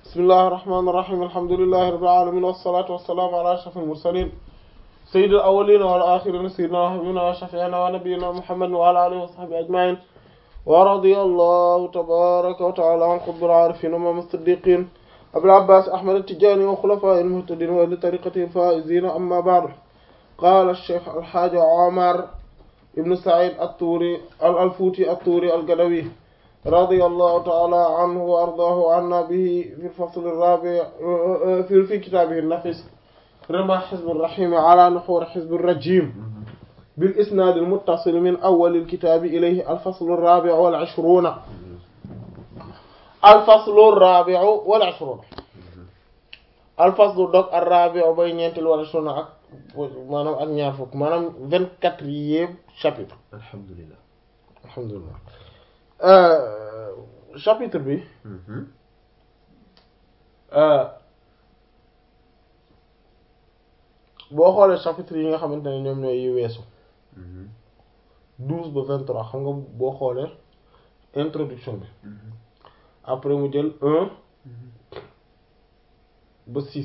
bismillahi rahmaani rahiim alhamdulillahi rabbil aalamiin wassalaatu wassalaamu ala ashrafil mursaliin sayyidil awwaliina wal aaxiriina sayyidinaa wa habiibinaa wa shafii'inaa wa nabiyyinaa muhammadin wa alaa aalihi wa sahbihi ajma'iin wa radiyallahu tabaaraka wa ta'aalaa an qutbil aarifiin imaam as-siddiqiin abil abbaas ahmad at-tijaani wa xulafaa'ihil muhtadiin wa ahli tariiqatihil faa'iziin ammaa ba'du qaala ash-shaykh al-haaji Omar ibn Saïd at-Tuuri al-Fuuti at-Tuuri al-Gadawi رضي الله تعالى عنه وأرضاه عنا به في الفصل الرابع في في كتابه النفس رمى حزب الرحيم على نحور حزب الرجيم بالإسناد المتصل من أول الكتاب إليه الفصل الرابع والعشرون الفصل الرابع والعشرون الفصل دوك الرابع بين ينتل والعشرون أك maanaam ak ñaar fukk maanaam vingt-quatrième chapitre alhamdulilah alhamdulilah chapitre bi boo xoolee chapitre yi nga xamante ne ñoom ñooy yi weesu douze ba vingt-trois xam nga boo xoolee introduction bi après mu jël un ba six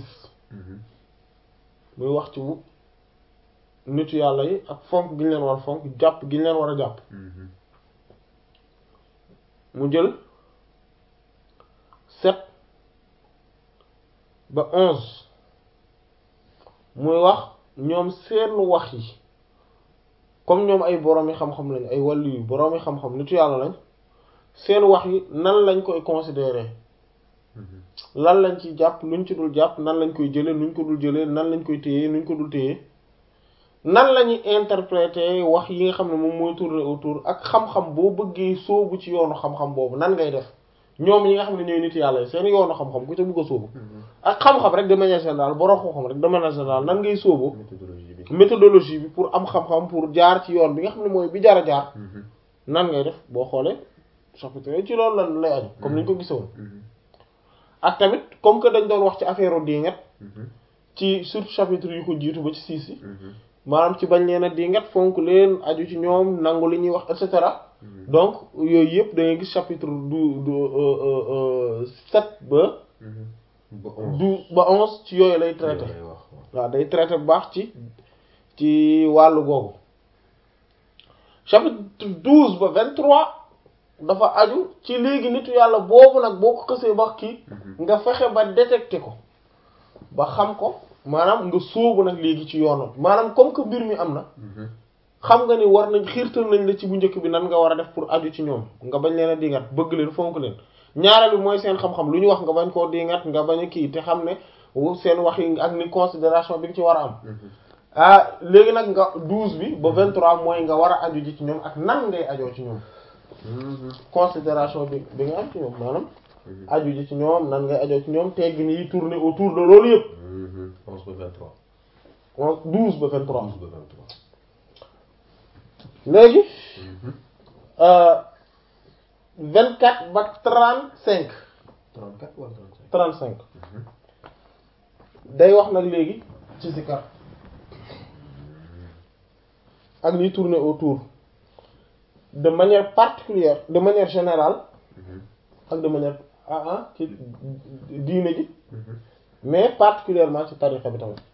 muy wax ci bu nitu yàlla yi ak fonk gi ñu leen war a fonk jàpp gi ñu leen war a jàpp mu jël sept ba onze muy wax ñoom seen wax yi comme ñoom ay boroomi xam-xam lañ ay wàllu yu boroomi xam-xam nitu yàlla lañ seen wax yi nan lañ koy considérer lan lañ ci jàpp luñ ci dul jàpp nan lañ koy jëlee nuñ ko dul jëlee nan lañ koy téye nuñ ko dul téye nan la ñuy interpréter wax yi nga xam ne moom mooy tourner autour ak xam-xam boo bëggee sóobu ci yoonu xam-xam boobu nan ngay def ñoom yi nga xam ne ñooy nit yàlla seen yoonu xam-xam ku ca bëgg a sóobu ak xam-xam rek de manière générale borom xam-xam rek de manière générale nan ngay sóobu méthodologie bi méthodologie bi pour am xam-xam pour jaar ci yoon bi nga xam ne mooy bi jar a jaar nan ngay def boo xoolee chapitre yi ci loolu lan lay aju comme ni ñu ko gisoon ak tamit comme que dañ doon wax ci affaire dingat ci surtout chapitre yu ko jiitu ba ci siis yi maanaam ci bañ leen a dingat fonk leen aju ci ñoom nangu li ñuy wax et cetera donc yooyu yëpp da ngay gis chapitre du du sept ba du ba onze ci yooyu lay traité waaw day traité bu baax ci ci wàllu googu chapitre douze ba vingt-trois dafa aju ci léegi nitu yàlla boobu nag boo ko xësee ba kii nga fexe ba détecté ko ba xam ko maanaam nga sóobu nag léegi ci yoonam maanaam comme que mbir mi am na xam nga ni war nañ xiirtal nañ la ci bu njëkk bi nan nga war a def pour aju ci ñoom nga bañ leen a dingat bëgg leen fonk leen ñaareel bi mooy seen xam-xam lu ñu wax nga bañ koo dingat nga bañ a kii te xam ne seen wax yi ak ni considération bi nga ci war a am ah léegi nag nga douze bi ba vingt-trois mooy nga war a aju ji ci ñoom ak nan ngay ajoo ci ñoom considération bi bi nga am ci ñoom maanaam aju ji ci ñoom nan ngay ajoo ci ñoom teggi ni yi tourner autour de loolu yëpp onze ba vingt-trois on douze ba vingt-trois onze ba vingt-trois léegi vingt-quatre ba trente-cinq trente-quatre wala trente-cinq trente-cinq day wax nag léegi ci sikar ak liy tourner autour de manière particulière de manière générale ak de manière ah ah ci diine ji mais particulièrement ci tarixa bi tamit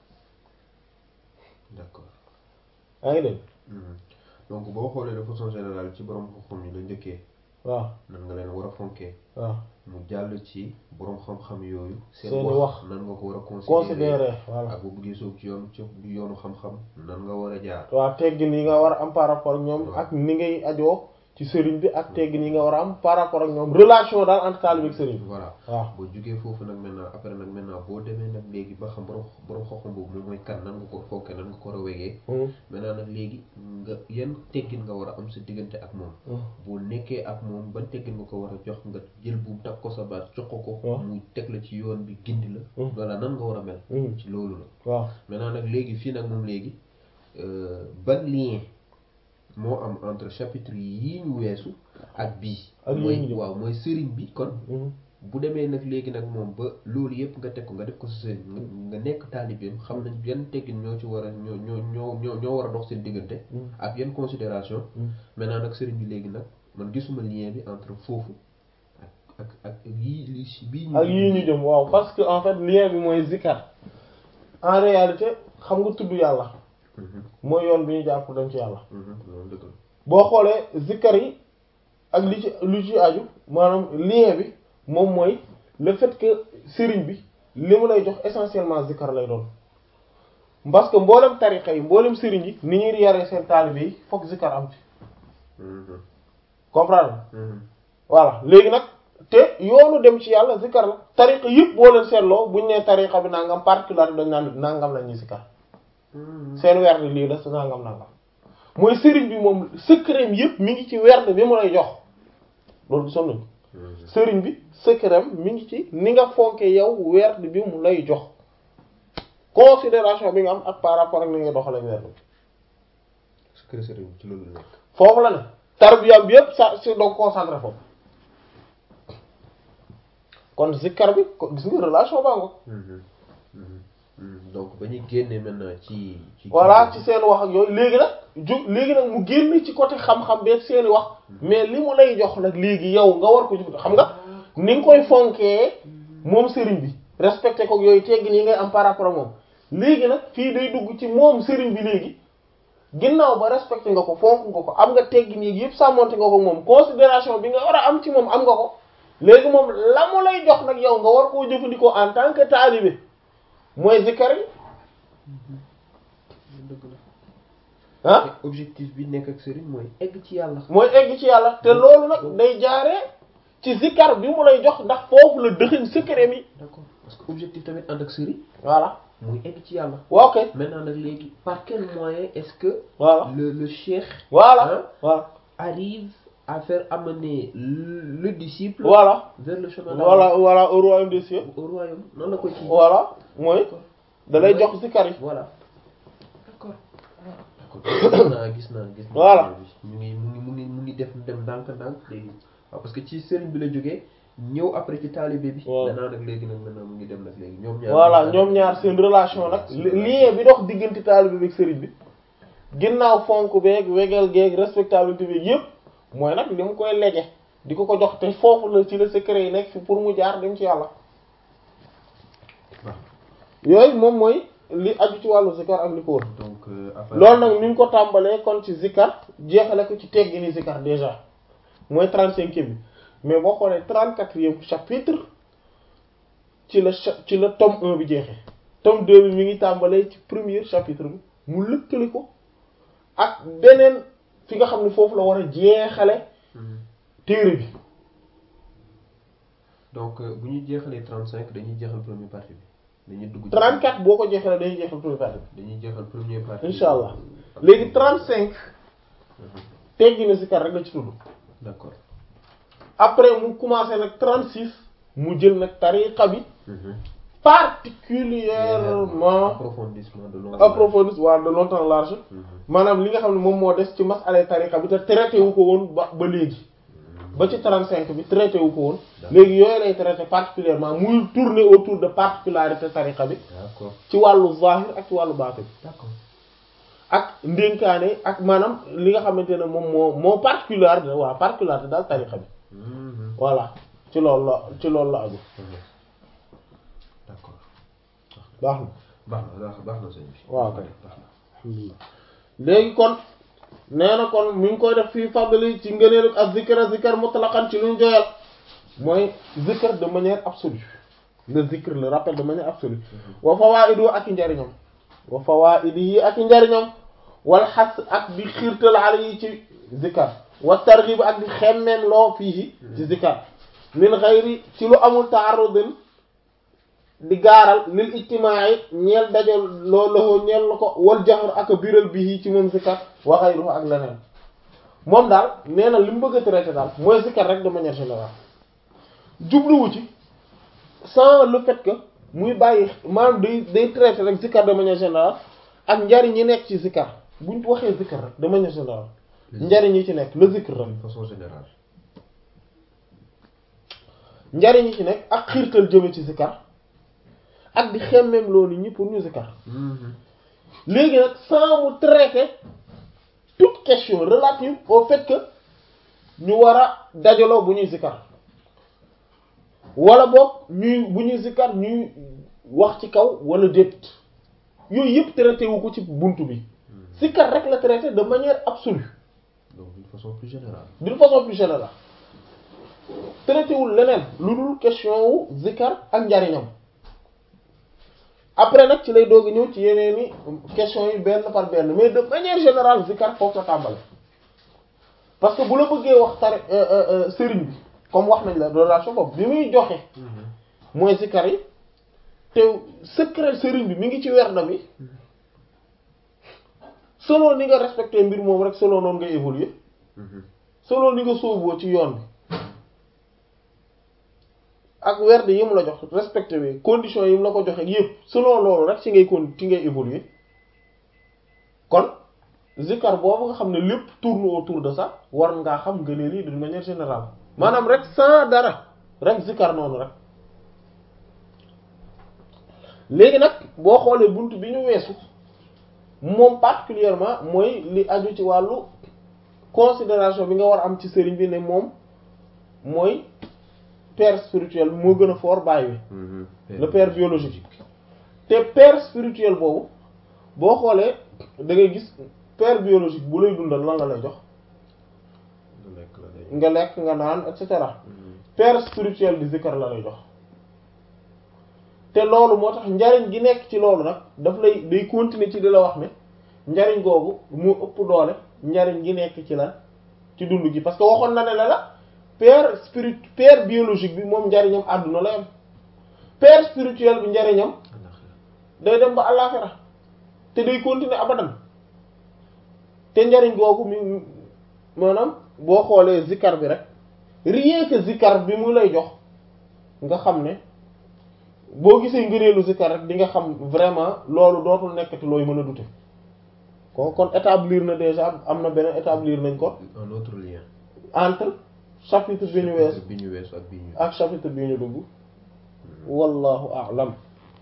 d'accord yaa ngi dégg donc boo xoolee de façon générale ci borom xam-xam yi la njëkkee waaw nan nga leen war a fonkee waaw mu jàll ci borom xam-xam yooyu Seeni seen wax. wax nan nga ko war a considérer considérer voilà ak bu bëggee soob ci yoon ci yoonu xam-xam nan nga war a jaar waaw teggin yi nga war a am par rapport ak ñoom ak ni ngay ajoo ci sëriñ bi ak teggin yi nga war a am par rapport ak ñoom relation daal entre taalibe ak sëriñ bi voilà waaw boo jugee foofu nag maintenant après nag maintenant boo demee nag léegi ba xam borom borom xam-xam boobu moom mooy kan nan nga ko fonkee nan nga ko war a wegee maintenant nag léegi nga yan teggin nga war a am sa diggante ak moom boo nekkee ak moom ban teggin nga ko war a jox nga jël bu takk ko sa baat jox ko ko waaw. muy teg la ci yoon bi gindi la voilà nan nga war a mel ci loolu la waaw maintenant nag léegi fii nag moom léegi euh, ban lien moo am entre chapitre yii ñu weesu ak bii Ak mooy yii ñu jëm. waaw mooy sëriñ bi kon bu demee nag léegi nag moom ba loolu yëpp nga teg ko nga def ko sa sëriñ nga nga nekk taalibeem xam nañ yan teggin ñoo ci war a ñoo ñoo ñoo ñoo ñoo war a dox seen diggante ak yan considération maintenant nag sëriñ bi léegi nag man gisuma lien bi entre foofu ak ak ak yii si bii ñu ak yii ñu jëm waaw parce que en fait lien bi mooy zikkar en réalité xam nga tudd yàlla mooy yoon bi ñu jaar pour dem ci yàlla loolu dëgg la boo xoolee zikkar yi ak li ci lu ci aju maanaam lien bi moom mooy le fait que sëriñ bi li mu lay jox essentiellement zikkar lay doon parce que mboolem tariqa yi mboolem sëriñ yi ni ñuy yaree seen taalibe yi fokk zikkar am ci comprendre voilà léegi nag te yoonu dem ci yàlla zikkar la tariqa yëpp boo leen seetloo buñ nee tariqa bi nangam particulier dañ naan nangam la ñuy zikkar seen werd lii la nangam nangam mooy sëriñ bi moom secret yëpp mi ngi ci werd bi mu lay jox loolu gisoon nañu sëriñ bi secret mi ngi ci ni nga fonke yow werd bi mu lay jox considération bi nga am ak par rapport ak ni nga doxale werd bi secret sëriñ ci loolu la nekk foofu la ne tarbiyam bi yëpp sa si donc concentré foofu kon zikkar bi ko gis nga relation baa ngo donc ba ñu génnee maintenant ci ci voilà ci seen wax ak yooyu léegi nag ju léegi nag mu génn ci côté xam-xam beeg seeni wax mais li mu lay jox nag léegi yow nga war ko jëf xam nga ni nga koy fonkee moom sëriñ bi respecté ko yooyu teggin yi ngay am par rapport ak moom léegi nag fii day dugg ci moom sëriñ bi léegi ginnaaw ba respecté nga ko fonk nga ko am nga teggin yi yëpp sàmmonte nga ko moom considération bi nga war a am ci moom am nga ko léegi moom la mu lay jox nag yow nga war koo jëfandikoo en tant que talibé mooy zikkar yi dëgg la ah objectif bi nekk ak sëriñ mooy egg ci yàlla mooy egg ci yàlla te loolu nag day jaaree ci zikkar bi mu lay jox ndax foofu la dëxëñ secret mi d'accord parce que objectif tamit ànd ak sëriñ voilà muy egg ci yàlla waaw ok maintenant nag léegi par quel moyen est-ce que voilà le le cheikh voilà hein, voilà arrive à faire amener le, le disciple voilà vers le chemin voilà voilà au royaume des cieux au royaume noonu la koy ci voilà mooy d'accord da lay jox zikkar yi voilà d'accord d'accord gis naa gis naa gis naa Voilà. mu ngi mu ngi mu ngi mu ngi def dem ndànk-ndànk léegi waaw parce que ci sëriñ bi la jógee ñëw après ci taalibe bi Waaw. maintenant nag léegi nag maintenant mu ngi dem nag léegi ñoom ñaar voilà ñoom ñaar seen relation nag lien bi dox diggante taalibe bi ak sëriñ bi ginnaaw fonk beeg wegeel geeg respectabilité beeg yëpp mooy nag li mu koy lege di ko ko jox te foofu la ci la secret yi nekk fi pour mu jaar dem ci yàlla Waaw. yooyu moom mooy li aju ci wàllu zikar ak li ko wër donc euh, après loolu nag mi ngi ko tàmbalee kon ci zikar jeexale ko ci teggini zikar déjà mooy trente-cinquième bi mais boo xoolee trente-quatrième chapitre ci la cha- ci la tome un bi jeexee tome deux bi mi ngi tàmbalee ci premier chapitre bi mu lëkkali ko ak beneen fi nga xam ne foofu la war a jeexale Mhm. téere bi donc euh, bu ñu jeexalee 35 dañuy jeexal première partie bi dañuy dugg ci 34 boo ko jeexalee dañuy jeexal premier partie bi dañuy jeexal première partie incha allah léegi 35 teggini zikar rek la ci tudd d'accord après mu commencé nag 36 mu jël nag tariqa bi Mhm. particulièrement approfondissement de long approfondi waa de longtemps large Mhm. maanaam li nga xam ne moom moo des ci masala tariqa bi te traité wu ko woon ba ba léegi ba ci 35 bi traité wu ko woon léegi yooyu lay traité particulièrement muy tourner autour de particularité tariqa bi d'accord ci wàllu zahir ak ci wàllu baatin d'accord ak ndénkaane ak maanaam li nga xamante ne moom moo moo particularité waaw particularité daal tariqa bi Mhm. voilà ci loolu la ci loolu la aju Mhm. d'accord baax na baax na baax baax na sëñ bi waaw kay. baax na alhamdulillah léegi kon nee na kon mi ngi koy def fii fadli ci ngëneelu ak zikra zikr mutlaqan ci luñ joyal mooy zikr de manière absolue le zikr le rappel de manière absolue wa fawaidu ak i njariñam wa fawaidi yi ak i njariñam wal xas ak di xiirtal ala yi ci zikar wa targhib ak di xemmeen loo fii ci zikar min xayri ci lu amul taarudin di gaaral lil ijtimaai ñeel daje loo loxo ñeel la ko wal jaxar ak a biral bii ci moom zikar wa xayruhu ak leneen moom daal nee na li mu bëgg a traité daal mooy zikar rek de manière générale jubluwu ci sans le fait que muy bàyyi maanaam day day traité rek zikar de manière générale ak njariñ yi nekk ci zikar buñ waxee zikar rek de manière générale njariñ yi ci nekk le zikr rek de façon générale njariñ yi ci nekk ak xiirtal jëme ci zikar ak di xemmeem loolu ñi pour ñu zikar Mhm. léegi nag sans mu traiter toute question relative au fait que ñu war a dajaloo bu ñuy zikar wala boog ñuy bu ñuy zikkar ñuy wax ci kaw wala déet yooyu yëpp traité wu ko ci buntu bi zikkar rek la traité de manière absolue donc d'une façon plus générale d'une façon plus générale traité wul leneen lu dul question wu zikkar ak njariñam après nag ci lay doog a ñëw ci yeneeni question yi benn par benn mais de manière générale zikkar foofu la tàmbale parce que bu la bëggee wax tar sëriñ bi comme wax nañ la relation boobu bi muy joxe mooy zikkar yi te secret sëriñ bi mi ngi ci werda bi selon ni nga respecté mbir moom rek selon noonu ngay évoluer selon ni nga sóoboo ci yoon bi ak werd yi mu la jox respecté bi conditions yi mu la ko joxe yépp selon loolu rek ci ngay con ci ngay évoluer kon zikkar boobu nga xam ne lépp tourne autour de ça war ngaa xam nga ne lii d'une manière générale maanaam rek sans dara rek zikkar noonu rek léegi nag boo xoolee bunt bi ñu weesu moom particulièrement mooy li aju ci wàllu considération bi nga war a am ci sëriñ bi ne moom mooy père spirituel bi moo gën a fort baay bi le père biologique te père spirituel boobu boo xoolee da ngay gis père biologique bu lay dundal lan la lay jox nga lekk nga naan et cetera père spirituel bi zikkar la lay jox te loolu moo tax njariñ gi nekk ci loolu nag daf lay day continuer ci di la wax ne njariñ googu mu ëpp doole njariñ gi nekk ci la ci dund gi parce que waxoon na ne la la père spirit père biologique bi moom njariñam àdduna la yam père spirituel bi njariñam day dem ba àllaaxira te day continuer abadan te njariñ googu mi maanaam boo xoolee zikkar bi rek rien que zikkar bi mu lay jox nga xam ne boo gisee ngëneelu zikkar rek di nga xam vraiment loolu dootul nekkati looy mën a dute kon kon établir na déjà am na beneen établir nañ ko un autre lien entre chapitre bi ñu weesu bi ñu weesu ak bi ñu ak chapitre bi ñu dugg wallahu a'lam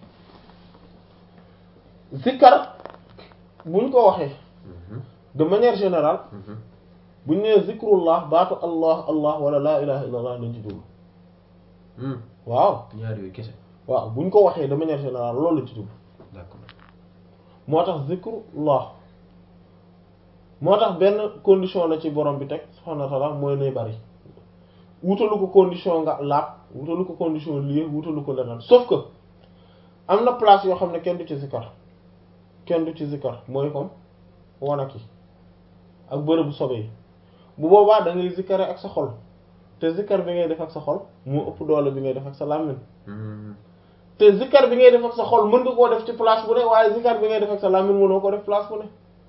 zikkar buñ ko waxee de manière générale buñ nee zikrullah baatu allah allah wala laa ilaha illa allah lañ ci jublu waaw ñaar yooyu kese waaw buñ ko waxee de manière générale loolu lañ ci jublu d'accord moo tax zikrullah moo tax benn condition la ci borom bi teg subhanahu wa ta'ala mooy nay bari wutalu ko condition nga laab wutalu ko condition lié wutalu ko leneen sauf que am na place yoo xam ne kenn du ci zikkar kenn du ci zikkar mooy comme wanak yi ak bërëbu sobe yi bu boobaa da ngay zikkare ak sa xol te zikkar bi ngay def ak sa xol moo ëpp doole bi ngay def ak sa làmmiñ te zikkar bi ngay def ak sa xol mën nga koo def ci place bu ne waaye zikkar bi ngay def ak sa làmmiñ mënoo ko def place bu ne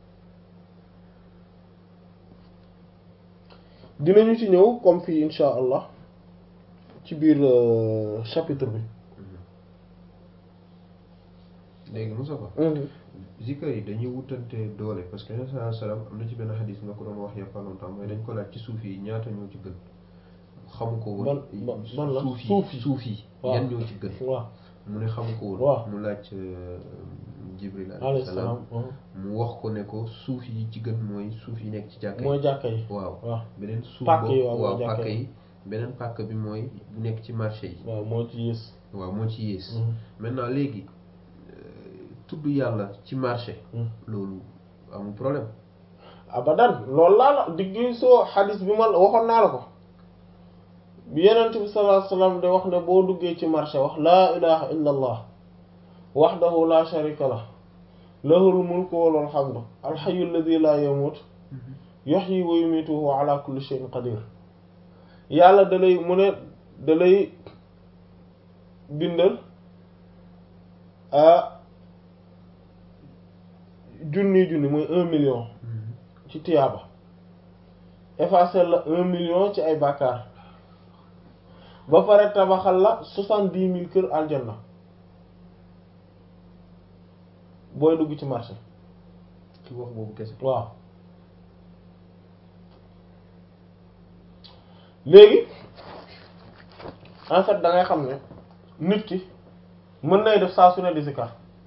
dinañu ci ñëw comme fii insha allah ci biir chapitre bi léegi Moustapha zikar yi dañuy wutante doole parce que sallallahu alayhi wasallam am na ci benn xadis nga ko doon wax il y a pas longtemps mooy dañ ko laaj ci suuf yi ñaata ñoo ci gën xamu ko woon ban ban la suuf suuf yi yi suuf yi waaw yan ñoo ci gën waaw mu ne xamu ko woon waaw mu laaj Jibril alayhi alayhi salaam salaam mu wax ko ne ko suuf yi ci gën mooy suuf yi nekk ci jàkka mooy yi jàkka yi waaw waaw beneen suuf Pàkk yi boobu waaw mooy waaw jàkka pàkk yi. yi beneen pàkk bi mooy bu nekk ci marché yi waaw moo ci yées waaw moo ci yées Mhm. maintenant léegi euh, tudd yàlla ci marché Mhm. loolu amul problème abadan loolu laa la diggi soo xadis bi ma waxoon naa la ko bi yenent bi sallallahu alayhi wasallam de wax ne boo duggee ci marché wax laa ilaha illa allah wahdahu la sharika lah lahul mulku wa lahul hamdu alhayyu alladhi la yamut yuhyi wa yumitu wa ala kulli shay'in qadir yàlla da lay mu ne da lay bindal a junni junni mooy un million ci tiyaaba effacer la un million ci ay bàkkaar ba pare tabaxal la soixante-dix mille kër aljanna booy dugg ci marché ci wax boobu kese waaw léegi en fait da ngay xam ne nit ki mën nay def saa su ne di zikar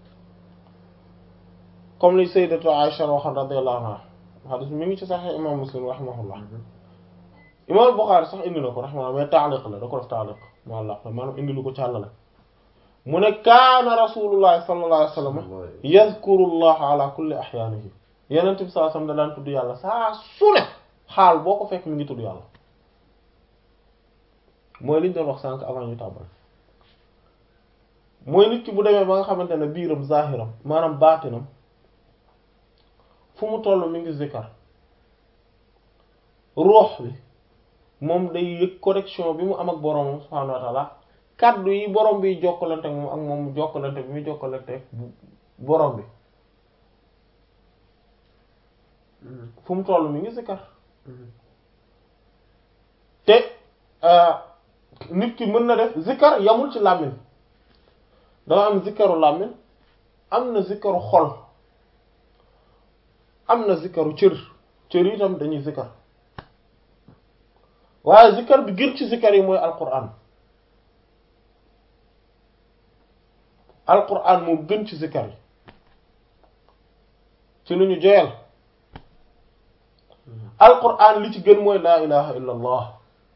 comme li sayyidatu Aisha waxoon radiyallahu anha hadith mi ngi ci Sahih imam Muslim rahimahullah imam Bukhari sax indi na ko rahimahullah mais taaliq la da ko def taaliq muallaq la maanaam indi lu ko càllale mu ne kaana rasulullahi sallallahu alayhi wa sallam yazkurullaha ala kulli ahyaanihi yenent bi sallallahu alayhi wa sallam da daan tudd yàlla saa su ne xaal boo ko fekk mi ngi tudd yàlla mooy liñ doon wax sànq avant ñu tàmbal mooy nit ki bu demee ba nga xamante ne biiram zahiram maanaam baatinam fu mu toll mi ngi zikkar ruux bi moom day yëg connexion bi mu am ak boroomam subhaanahu wa ta'ala kaddu yi borom bi jokkalante ak moom ak moom jokkalante bi muy jokkalante ak borom bi fu mu toll mi ngi zikkar te nit ki mën na def zikkar yamul ci làmmiñ dafa am zikkaru làmmiñ am na zikkaru xol am na zikkaru cër cër yi tam dañuy zikkar waaye zikkar bi gën ci zikkar yi mooy alquran alquran moo gën ci zikkar yi ci lu ñu joyal alquran li ci gën mooy laa ilaha illa allah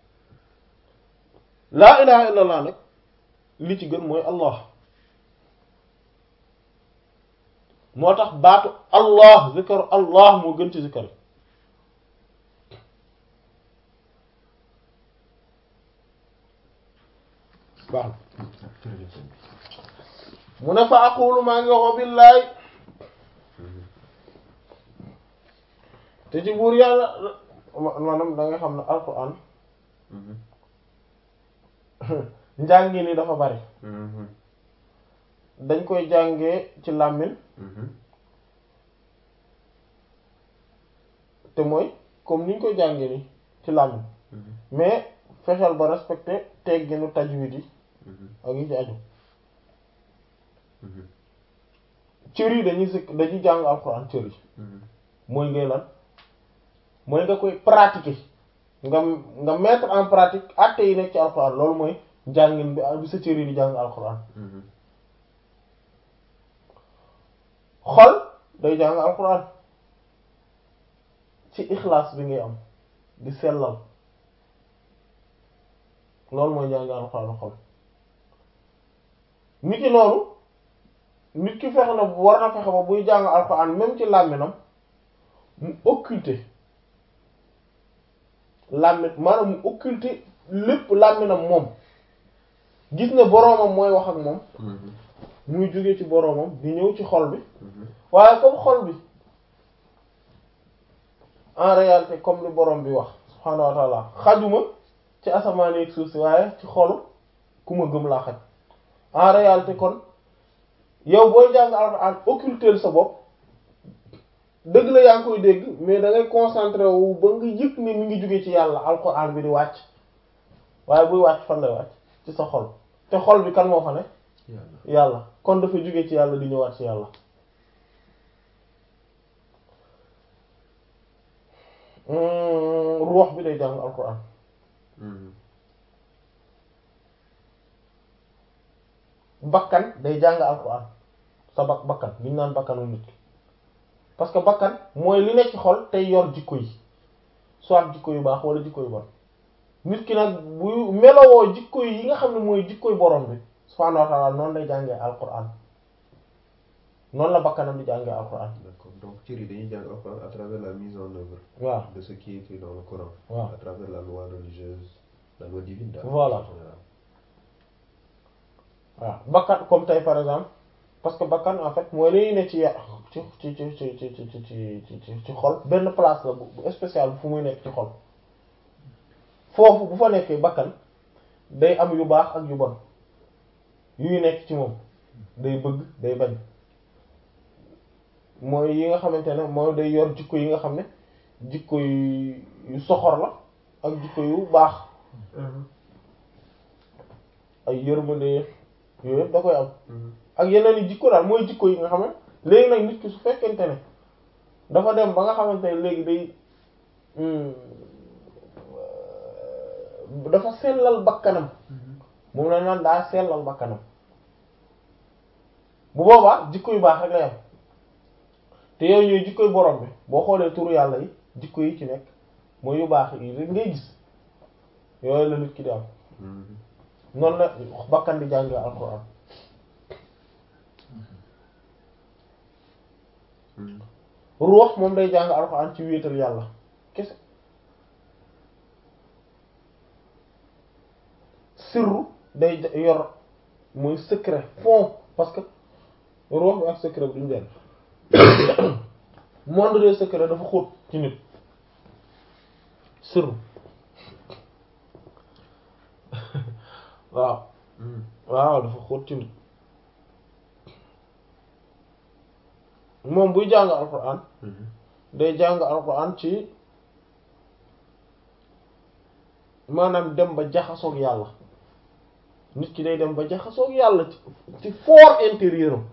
laa ilaha illa allah nag li ci gën mooy allah moo tax baatu allah zikkaru allah moo gën ci zikkar yi baax mu ne fa aqulu maa ngi waxoo billaay te ci buur yàlla maanaam da nga xam ne alquran njàngi ni dafa bari dañ koy jàngee ci làmmiñ te mooy comme niñ koy jàngee ni ci làmmiñ mais fexeel ba respecté tegginu tajwid yi ak yi ci aju cër yi dañuy sëkk dañuy jàng alxuraan cër yi mooy ngay lan mooy nga koy pratiquer nga nga mettre en pratique actes yi nekk ci alxuraan loolu mooy njàngin bi bi sa cër yi di jàng alxuraan xol day jàng alxuraan ci ixlaas bi ngay am di sellal loolu mooy jàng alxuraan xol nit ki noonu nit ki fexe na war na fexe ba buy jàng alxuraan même ci làmminam mu occulter làmmin maanaam mu occulter lépp làmminam moom gis ne boroomam mooy wax ak moom muy jóge ci boroomam di ñëw ci xol bi waaye comme xol bi en réalité comme li boroom bi wax subhaanahu wa ta'ala xajuma ci asamaan ak suuf si waaye ci xolu ku ma gëm laa xaj en réalité kon yow booy jàng alxuraan occulter sa bopp dëgg la yaa ngi koy dégg mais da ngay concentré wu ba nga yëg ni mi ngi jóge ci yàlla alxuraan bi di wàcc waaye buy wàcc fan lay wàcc ci sa xol te xol bi kan moo fa ne yàlla kon dafa jóge ci yàlla di ñëwaat ci yàlla ruux bi day jàng alxuraan bakkan day jàng alxuraan sa bak bakkan li ñu naan bakkanu nit ki parce que bakkan mooy li nekk ci xol tey yor jikko yi soit jikko yu baax wala jikko yu bon nit ki nag bu melowoo jikko yi nga xam ne mooy jikkoy borom bi subhaanahu wa ta'ala noonu lay jàngee alxuraan noonu la bakkanam di jàngee alxuraan. d'accord donc cër yi dañuy jàng alxuraan à travers la mise en œuvre. waaw de ce qui est écrit dans le Coran. waaw à travers la loi religieuse la loi divine. daal Voilà. en général. waaw bakkan comme tey par exemple parce que bakkan en fait mooy li ne ci ya- ci ci ci ci ci ci ci ci ci ci xol benn place la bu bu spécial fu muy nekk ci xol foofu bu fa nekkee bakkan day am yu baax ak yu bon yuy nekk ci moom day bëgg day bañ mooy yi nga xamante ne mooy day yor jikko yi nga xam ne jikko yu yu soxor la ak jikko yu baax ay yërmande yooyu yëpp da koy am ak yeneen i jikko daal mooy jikko yi nga xam ne léegi nag nit ki su fekkente ne dafa dem ba nga xamante ne léegi day hmm, euh, dafa sellal bakkanam moom la naan daa sellal bakkanam bu boobaa jikko yu baax rek lay am te yooyu ñooy jikkoy borom bi boo xoolee turu yàlla yi jikko yi ci nekk mooy yu baax yi rek ngay gis yooyu la nit ki di am noonu la bakkan di jàngee alquran ruux moom day jàng alquran ci wéetal yàlla kese sirru day yor mooy secret fond parce que ruux bi ak secret bi duñu benn monde des secrets dafa xóot ci nit sirru waaw waaw dafa xóot ci nit moom buy jàng alquran day jàng alquran ci maanaam dem ba jaxasoog yàlla nit ki day dem ba jaxasoog yàlla ci ci fort intérieur am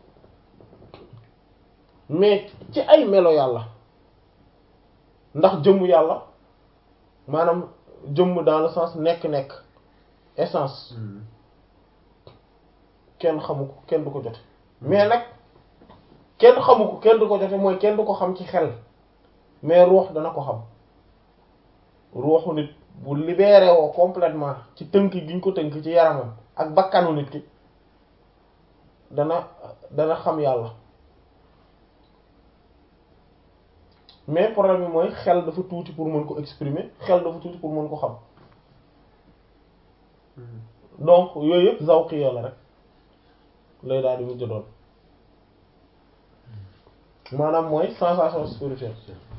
mais ci ay melo yàlla ndax jëmm yàlla maanaam jëmm dans le sens nekk-nekk essence kenn xamu ko kenn du ko jote mais nag kenn xamu ko kenn du ko jote mooy kenn du ko xam ci xel mais ruux dana ko xam ruuxu nit bu libéré woo complètement ci tënk gi ñu ko tënk ci yaramam ak bakkanu nit ki dana dana xam yàlla mais problème bi mooy xel dafa tuuti pour mën ko exprimer xel dafa tuuti pour mën ko xam donc yooyu yëpp zawqiya la rek lay daal di mujj doon maanaam mooy sensation spirituelle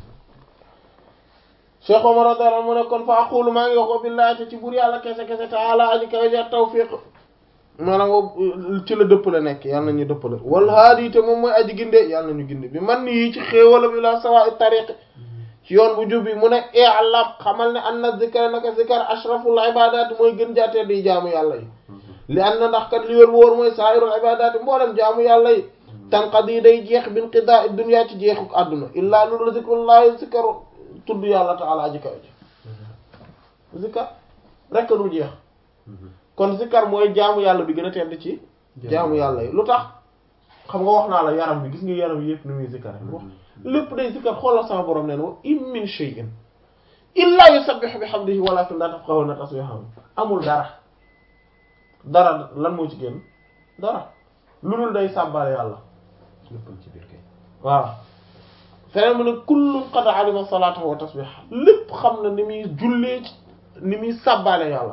Cheikh Omar radiyallahu anhu mu ne kon fa aqulu maa ngi wax ko billahi ci buur yàlla kese kese ta'ala aji kaw ja tawfiq maanaam boobu ci la dëppale nekk yàlla nañu dëppale wal haadi te moom mooy aji ginde yàlla nañu ginde bi man nii ci xéewalam ila sawa'i tariq ci yoon bu jub bi mu ne i'lam xamal ne anna zikra naka zikar ashraful ibadat mooy gën jaatee di jaamu yàlla yi li an na ndax kat li wér wóor mooy sa'irul ibadat mboolem jaamu yàlla yi tanqadi day jeex bin qidaa dunya ci jeexu àdduna illaa lulu zikrullahi zikaru tudd yàlla ta'ala aji kaw ji zikar rekk du jeex kon zikar mooy jaamu yàlla bi gën a tedd ci jaamu yàlla yi lu tax xam nga wax naa la yaram bi gis nga yaram yépp ni muy zikar wax lépp day zikar xoolal sama borom neen wa in min shay'in illa yusabbihu bihamdihi walakin la tafqahuna tasbihahum amul dara dara lan moo ci génn dara lu dul day sàbbal yàlla léppam ci biir kay waaw feneen mu ne kullun qad alima salatahu wa tasbihahu lépp xam na ni muy jullee ci ni muy sàbbale yàlla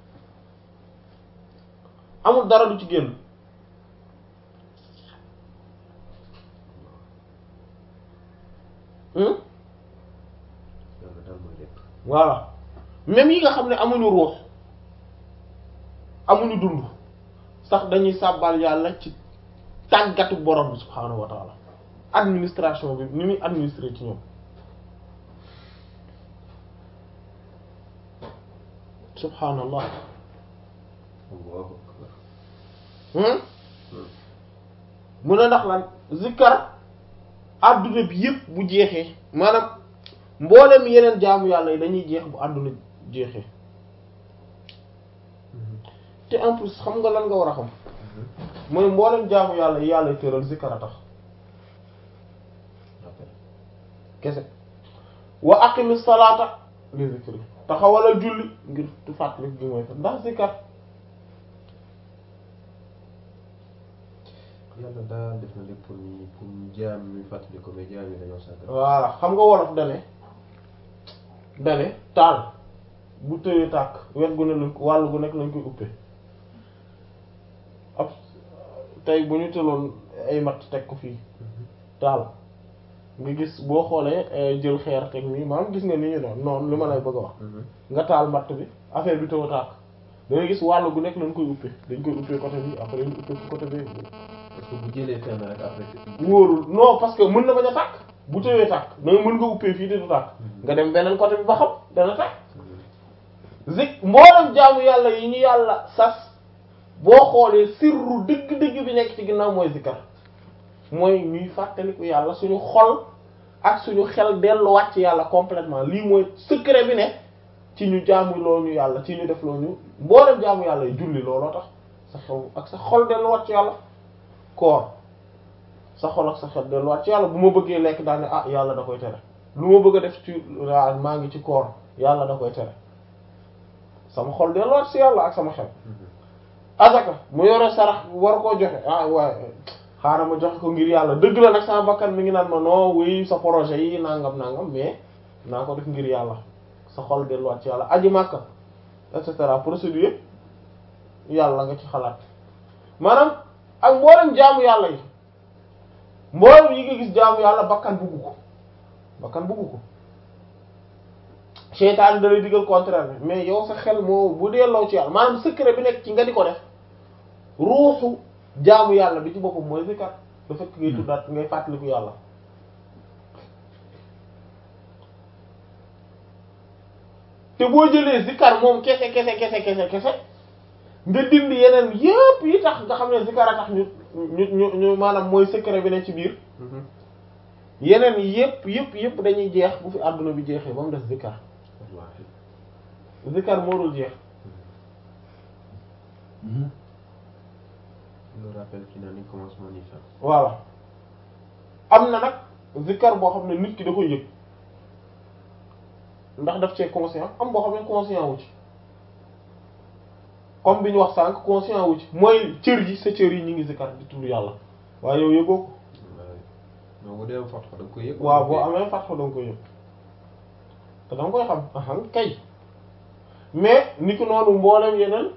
amul dara lu ci génn yàlla daal mooy lépp voilà même yi nga xam ne amuñu ruux amuñu dund sax dañuy sàbbal yàlla ci tàggatu borom bi subhaanahu wa taala administration bi ni muy administrer ci ñoom subhaanallah Allahu akbar hmm mu ne ndax lan zikkar adduna bi yëpp bu jeexee maanaam mboolem yeneen jaamu yàlla yi dañuy jeex bu àdduna jeexee te en plus xam nga lan nga war a xam mooy mboolem jaamu yàlla yi yàlla tëral zikkar a tax kese wa aqimi salaata li zikri taxawala julli ngir tu fàttali gi mooy fa ndax zikkar yàlla daal def na lépp pour ñu pour ñu jaam ñu fàttali ko mais jaam yi dañoo sàgg voilà xam nga wolof dane dane taal bu tëyee tàkk wet gu ne lañ ko wàll gu nekk lañ koy uppee ab tey bu ñu tëloon ay matt teg ko fii taal nga gis boo xoolee eh, jël xeer teg nii maanaam gis nga ni ñu doon noonu li ma lay bëgg a wax nga taal matt bi affaire bi tëw tàkk da ngay gis wàll gu nekk lañ koy uppee dañ koy uppee côté bi après ñu uppee ko côté bi parce que bu jëlee fenn rek après wóorul non parce que mën na bañ a tàkk bu tëwee tàkk da nga mën nga uppee fii te du tàkk nga dem beneen côté bi ba xam dana tàkk zik mboolem jaamu yàlla yi ñu yàlla sas boo xoolee sirru dëgg-dëgg bi nekk ci ginnaaw mooy zikkar mooy ñuy fàttaliku yàlla suñu xol ak suñu xel delluwaat ci yàlla complètement lii mooy secret bi ne ci ñu jaamu loo ñu yàlla ci ñu def loo ñu mboolem jaamu yàlla yi julli looloo tax sa xel ak sa xol delluwaat ci yàlla koor sa xol ak sa xel delluwaat ci yàlla bu ma bëggee lekk daal ne ah yàlla da koy tere lu ma bëgg a def ci waaw maa ngi ci koor yàlla da koy tere sama xol delluwaat ci yàlla ak sama xel azaka mu yore sarax war koo joxe ah waaye xaaral ma joxe ko ngir yàlla dëgg la nag sama bakkan mi ngi naan ma non oui sa projet yi nangam nangam mais naa ko def ngir yàlla sa xol delluwaat ci yàlla aji màkka et cetera procédure yàlla nga ci xalaat maanaam ak mboolem jaamu yàlla yi mboolem yi nga gis jaamu yàlla bakkan buggu ko bakkan buggu ko seytaane da lay digal contraire bi mais yow sa xel moo bu delloo ci yàlla maanaam secret bi nekk ci nga di ko def ruuxu jaamu yàlla bi ci boppam mooy zikar le fait que ngay tuddaat ngay fàttaliku yàlla te boo jëlee zikar moom kese kese kese kese kese nga dindi yeneen yépp yi tax nga xam ne zikar a tax ñu ñu ñu ñu maanaam mooy secret bi ne ci biir yeneen yépp yépp yépp dañuy jeex bu fi àdduna bi jeexee ba mu def zikar wallaahi zikar moo dul jeex le rappel qui n'a ni commencement ni fin voilà am na nag zikar boo xam ne nit ki da koy yëg ndax daf cee conscient am boo xam ne conscient wu ci comme bi ñu wax sànq conscient wu ci mooy cër yi sa cër yi ñu ngi zikar di tudd yàlla waaye yow yëgoo ko wallaahi non bu dee am fatxa da nga koy yëg waaw boo amee fatxo da nga koy yëg te da nga koy xam ahan kay mais ni ko noonu mboolem yeneen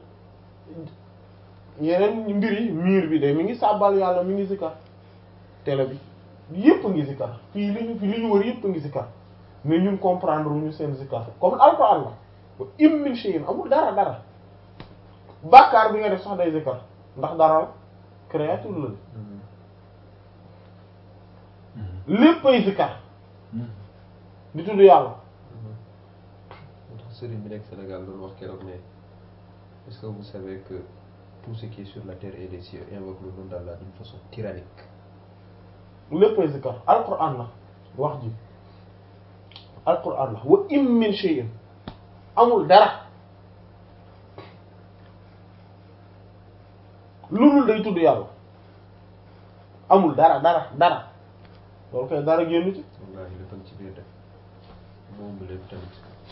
yeneen mbir yi miir bi de mi ngi sàbbal yàlla mi ngi zikar télé bi yépp ngi zikar fii li ñu fi li ñu wër yépp ngi zikar mais ñun comprendre wuñu seen zikar comme alquran la ba im min shay'in amul dara dara bàkkaar bi nga def sax day zikar ndax dara la créature la léppay zikar di tudd yàlla moo tax sëriñ bi nekk Sénégal doon wax keroog ne est-ce que vous savez que tout ce qui est sur la terre et les cieux invoque le nom d'Allah d'une façon tyrannique léppay zikar alquran la wax ji alquran la wa im min shay'in amul dara lu dul day tudd yàlla amul dara dara dara loolu kay dara génn ci wallaahi lépp a ngi ci biir def moom lépp tamit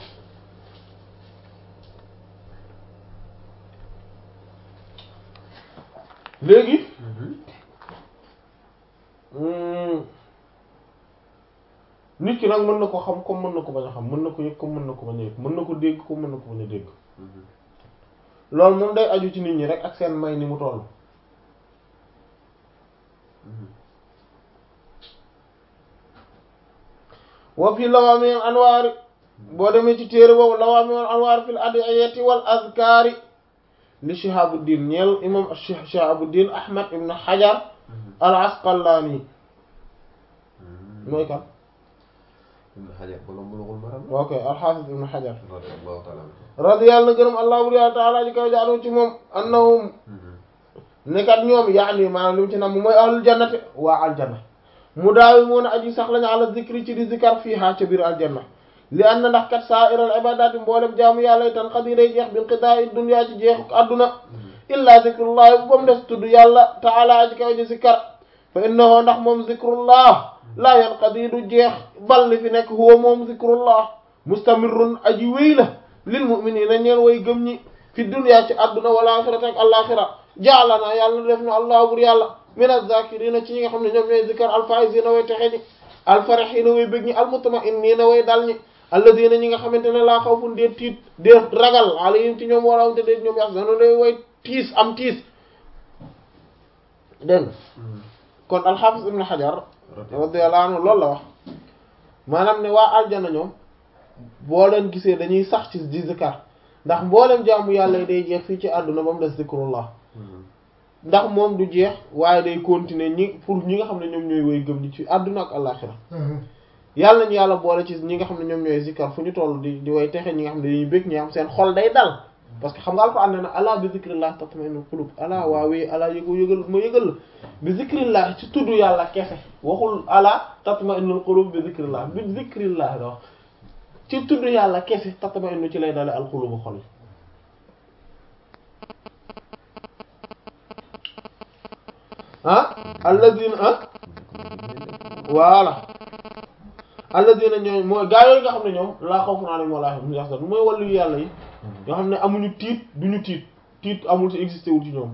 léegi hmm, nit ki nag mën na ko xam comme mën na ko bañ a xam mën na ko yëg comme mën na ko bañ a yëg mën na ko dégg comme mën na ko bañ a dégg loolu moom day aju ci nit ñi rek ak seen may ni mu toll wa fi lawaami al anwaari boo demee ci téere boobu lawaami al anwaar fil adiyati wal azkaari li Shihabuddin ñeel imam Shihabuddin Ahmad ibn Hajar al Asqalani mooy kan ibn Hajar borom Bulughul Maram ok al-Hafiz ibn Hajar radiyallahu ta'ala anhu radiyallahu gërëm allah bur yàlla taala ji kaw jaanu ci moom annahum nekkat ñoom yaani maanaam li mu ci nam mooy ahlul jannati waa aljanna mu daawi moon aji sax lañu ala zikri ci di zikar fii haa ca biir aljanna li an na ndax kat sa'iral ibadati mboolem jaamu yàlla tan xad yi day jeex bil qida'i dunya ci jeexuk adduna illa zikrullahi bu ba mu des tudd yàlla taala aji kaw ji zikar fa innahu ndax moom zikrullah laa yanqadi du jeex bal li fi nekk huwa moom zikrullah mustamirrun aji wéy la lil mu'minina ñeel way gëm ñi fi dunya ci adduna wal axirati ak alaxira jaalana yàlla def na allah bur yàlla min az-zakirina ci ñi nga xam ne ñoom ñooy zikar alfaizina way texe ñi alfarihina way bëgg ñi almutma'innina way dal ñi alladina ñi nga xamante ne laa xawfun dee tiit dee ragal alayhim ci ñoom wala te dee ñoom yaxzanun day way tiis am tiis dégg nga kon alxaafis ibn xajar radiyallahu anhu loolu la wax maanaam ne waa aljana ñoom boo leen gisee dañuy sax ci di zikar ndax mboolem jaamu yàlla yi day jeex fii ci àdduna ba mu des zikrullah ndax moom du jeex waaye day continuer ñi pour ñi nga xam ne ñoom ñooy woy gëm ñi ci àdduna ak àllaxira yàlla nañu yàlla boole ci ñi nga xam ne ñoom ñooy zikar fu ñu toll di di way texe ñi nga xam ne dañuy bëgg ñi xam seen xol day dal parce que xam nga alquran ne na ala bi zikrillah tatma'innul qulub ala waawee ala yëgu yëgal ma yëgal la bi zikrillah ci tudd yàlla kese waxul ala tatma'innul qulub bi zikrillah bi zikrillah la wax ci tudd yàlla kese tatma'innu ci lay dale al qulubu xol yi ah alladina ah voilà alladina ñooy mooy gaa yooyu nga xam ne ñoom laa xawfun alayhim wa laa hum yahzanun mooy wàllu yàlla yi nga xam ne amuñu tiit duñu tiit tiit amul ci existé wul ci ñoom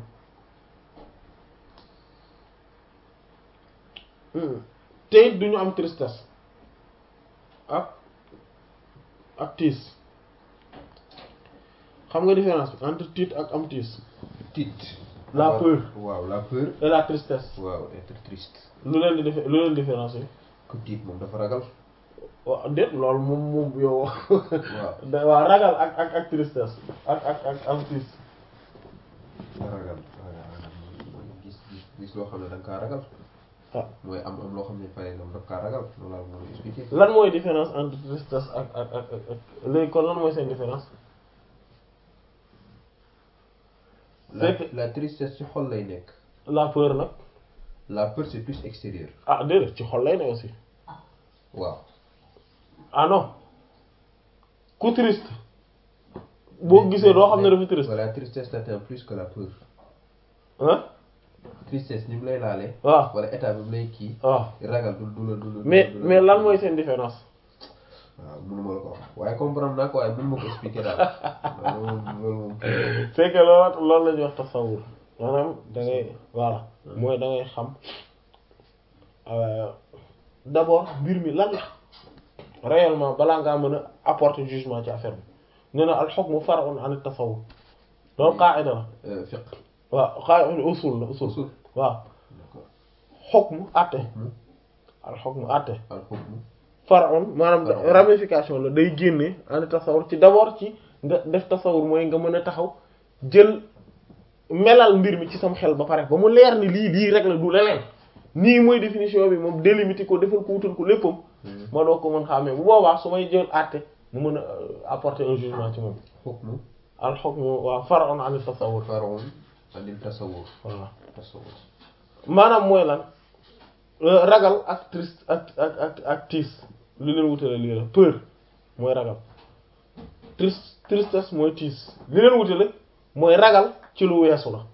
te it duñu am tristesse ak ak tiis xam nga différence bi entre tiit ak am tiis tiit La waaw, peur. waaw la peur et la tristesse waaw être triste lu leen di def lu leen différence yi ku tiit moom dafa ragal waaw déet loolu moom moom yow waaw da waa ragal ak ak ak tristesse ak ak ak am tiis ragal ragal ragal mooy gis gis gis loo xam ne da nga kaa ragal ah mooy am am loo xam ne par exemple daf kaa ragal loolu laa mën a expliquer lan mooy différence entre tristesse ak ak ak ak ak léegi kon lan mooy seen différence la c'est que- la tristesse ci xol lay nekk la peur nag la peur c'est plus extérieur ah déedéet ci xol lay ne aussi waaw ah non ku triste boo gisee doo xam ne dafa triste voilà tristesse t'atteint plus que la peur ah tristesse ni mu lay laalee waaw wala état bi mu lay kii waaw ragal du du la du la mais du la- mais lan mooy seen différence waaw mënuma la ko wax waaye comprendre naa ko waaye mënuma ko expliquer daal loolu moom loolu moom c'est que loolu loolu la ñuy wax tasawur maanaam da ngay voilà mooy da ngay xam euh, d'abord mbir mi lan la réellement balaa ngaa mën a apporter jugement ci affaire bi nee na al hukmu far'un an at-tasawwur loolu qaa'ida la Euh, fiqh waaw qaa'ida usul la usul usul waaw d'accord hukmu àtte hukmu al hukmu àtte al hukmu far'un maanaam Far'un. ramification la day génne an tasawur ci d'abord ci nga def tasawur mooy nga mën a taxaw jël melal mbir mi ci sam xel ba pare ba mu leer ni lii lii rek la du leneen nii mooy définition bi moom délimiter ko defal ko wutal ko léppam ma doo ko mën xàmmee bu boobaa su may jël àtte mu mën a euh, apporter un jugement ci moom hukmu al hukmu waaw far'un an tasawur far'un anil tasawwur voilà tasawwur maanaam mooy lan euh, ragal ak triste ak ak ak ak tiis li leen wutale lii la peur mooy ragal triste tristesse mooy tiis li leen wutale mooy ragal ci lu weesu la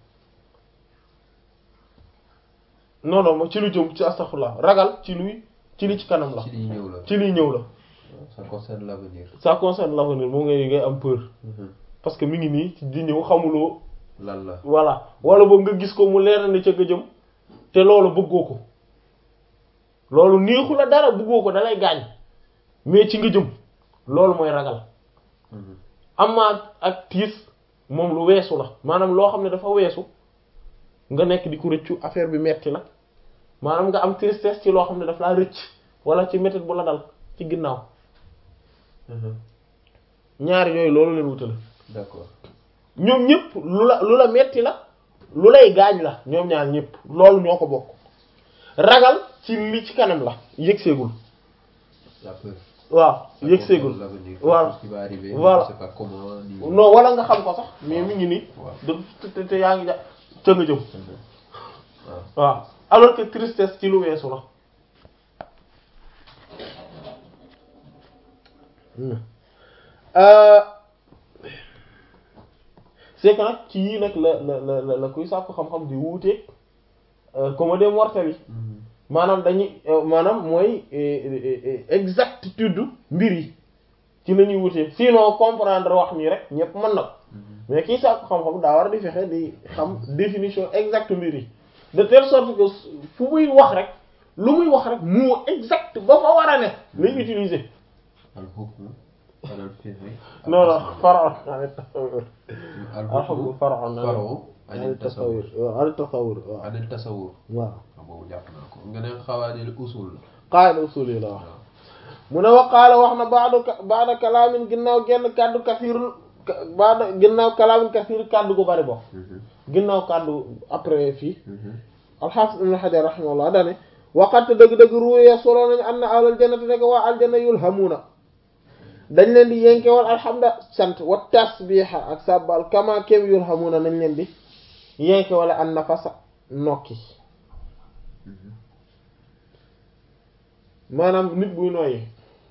non non mooy ci lu jëm ci astaghfirullah ragal ci luy ci li ci kanam la ci liy ñëw la ci liy ñëw la ça concerne l'avenir ça concerne l'avenir moom ngay ngay am peur parce que mi ngi nii ci di ñëw xamuloo lan la voilà wala boog nga gis ko mu leer ne ca nga jëm te loolu bëggoo ko loolu neexu la dara bëggoo ko dalay gaañ mais ci nga jëm loolu mooy ragal amaa ak tiis moom lu weesu la maanaam loo xam ne dafa weesu nga nekk di ko rëccu affaire bi metti la maanaam nga am tristesse ci loo xam ne daf laa rëcc wala ci métit bu la dal ci ginnaaw ñaari yooyu loolu leen wutale d'accord ñoom ñëpp lu la lu la metti la lu lay gaañ la ñoom ñaar ñëpp loolu ñoo ko bokk ragal ci li ci kanam la yëg seegul la peur waaw Ça yëg concerne seegul l'avenir Voilà. quelque chose qui va arriver Voilà. je sais pas comment ni non wala nga xam ko sax mais mi ngi nii waaw de te te yaa ngi ja ca nga jëm waaw waaw alors que tristesse ci lu weesu la Euh, c'est que nag ci yii nag la la la la la kuy sàkku xam-xam di wuuteeg comme des mortels yi maanaam dañuy euh, maanaam mooy eh, eh, eh, exactitude mbir yi ci la ñuy wutee sinon comprendre wax nii rek ñëpp mën na ko mais kii sàkku xam-xam daa war a di fexe di xam définition exacte mbir yi de telle sorte que fu muy wax rek lu muy wax rek mot exact ba fa war a ne lay utiliser al hukmu alal fi'li non non faraon an tasawur al alhamdu hukmu faraon far'un an anil tasawwur tasawur an tasawur waaw anil tasawwur waaw waaw boobu jàpp naa ko nga ne xawaanil usul la qaida usul yi la wax waaw mu ne wa qaala wax na baadu ka baada kalaamin ginnaaw genn kàddu kasiirul baada ginnaaw kalaamin kasiir kàddu gu bari bo ginnaaw kàddu après fii alxaafis ibn xajar rahimahullah dane waqat dëgg-dëgg ruuya solo nañu an na ahlal jannati nekk waa aljanna yulhamuuna dañ leen di yenkewal alhamda sant wa tasbiha ak sabbal kama kem yulhamuuna nañ leen di yenkewale an nafasa nokki maanaam nit buy nooyi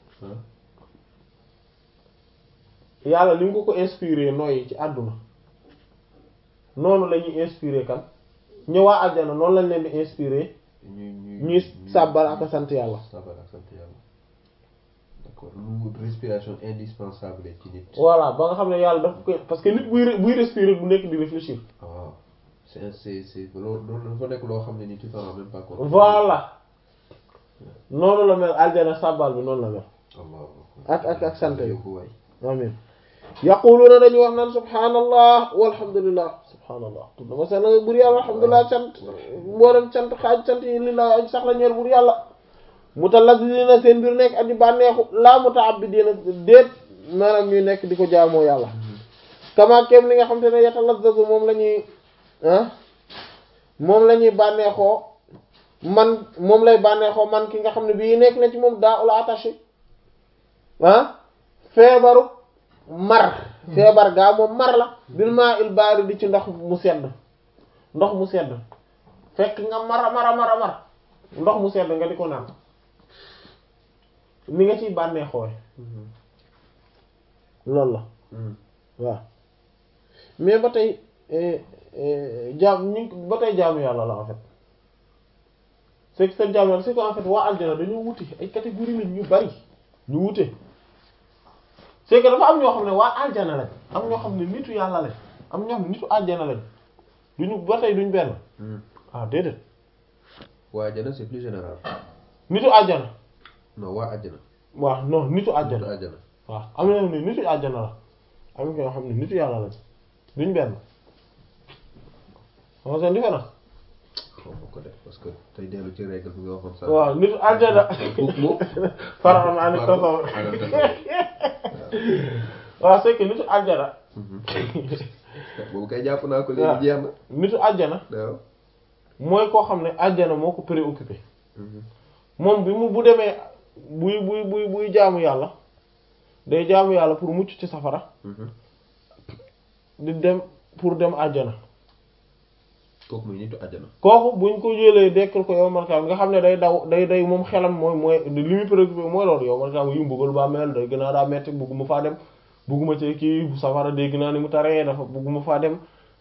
yàlla ni mu ko ko inspiré nooyi ci àdduna noonu la ñuy inspiré kan ñëwaa aljana noonu lañ leen di inspiré ñuy ñuy ñuy sàbbal ak a sant yàlla sàbbal ak sant yàlla d'accord lu respiration indispensable ci nit. voilà ba nga xam ne yàlla daf koy parce que nit buy re- buy respirer du nekk di réfléchir ah c'est c'est c'est loolu loolu dafa nekk loo xam ne ni tu t'en rends même pas compte. voilà noonu la mel aljana sàbbal bi noonu la mel Allah ak ak ak sant yi yóbbu waay. amin yaquluuna dañuy wax naan subhaanallah walhamdulillah subhaanallah tudd ma seen bur yàlla alhamdulillah cant mboolem cant xaaj cant yi li la aj sax la ñeer bur yàlla mutalazzizina seen mbir nekk aji bànneexu laa muta'abbidiina déet maanaam ñuy nekk di ko jaamoo yàlla kama kem li nga xam te ne yatalazzazu moom la ñuy ah moom la ñuy bànneexoo man moom lay bànneexoo man ki nga xam ne bii nekk na ci moom daa ul attaché ah feebaru mar feebar gaa moom mar la bil maa il baari di ci ndox mu sedd ndox mu sedd fekk nga mara mara mara mar ndox mu sedd nga di ko naan ni nga ciy bànneexoo loolu la waaw mais ba tey jaam ñu ba tey jaamu yàlla la en fait c'est que seen jaamu yàlla c'est que en fait waa aljana dañoo wute ay catégorie lañ ñu bari ñu wute c'est que dafa am ñoo xam ne waa aljana lañ am ñoo xam ne nitu yàlla lañ am ñoo xam ne nitu aljana lañ duñu ba tey duñ benn ah déedéet waa àjjana c'est plus général. nitu aljana non waa àjjana. waaw non nitu Nitu aljana àjjana. waaw am na ñoo xam ne nitu aljana la am ñoo xam ne nitu yàlla lañ duñ benn xam nga seen différence xaw ma ko def parce que tey dellu ci règle bi nga waxoon sax. waaw nitu aljana faram ani tasawur waaw c'est que nitu aljana boobu kay jàpp naa ko waaw. léegi jeex na. nitu aljana waaw. mooy koo xam ne aljana moo ko préoccupé moom bi mu bu demee buy buy buy buy jaamu yàlla day jaamu yàlla pour mucc ci safara di dem pour dem aljana kooku muy nitu àjjana. kooku buñ ko jëlee dekkal ko yow malkaam nga xam ne day daw day day moom xelam mooy mooy li muy préoccupé mooy loolu yow malkaam yu mbugal ba mel day gën a daa metti bugguma faa dem bugguma ci kii bu safara dégg naa ni mu taree dafa bugguma faa dem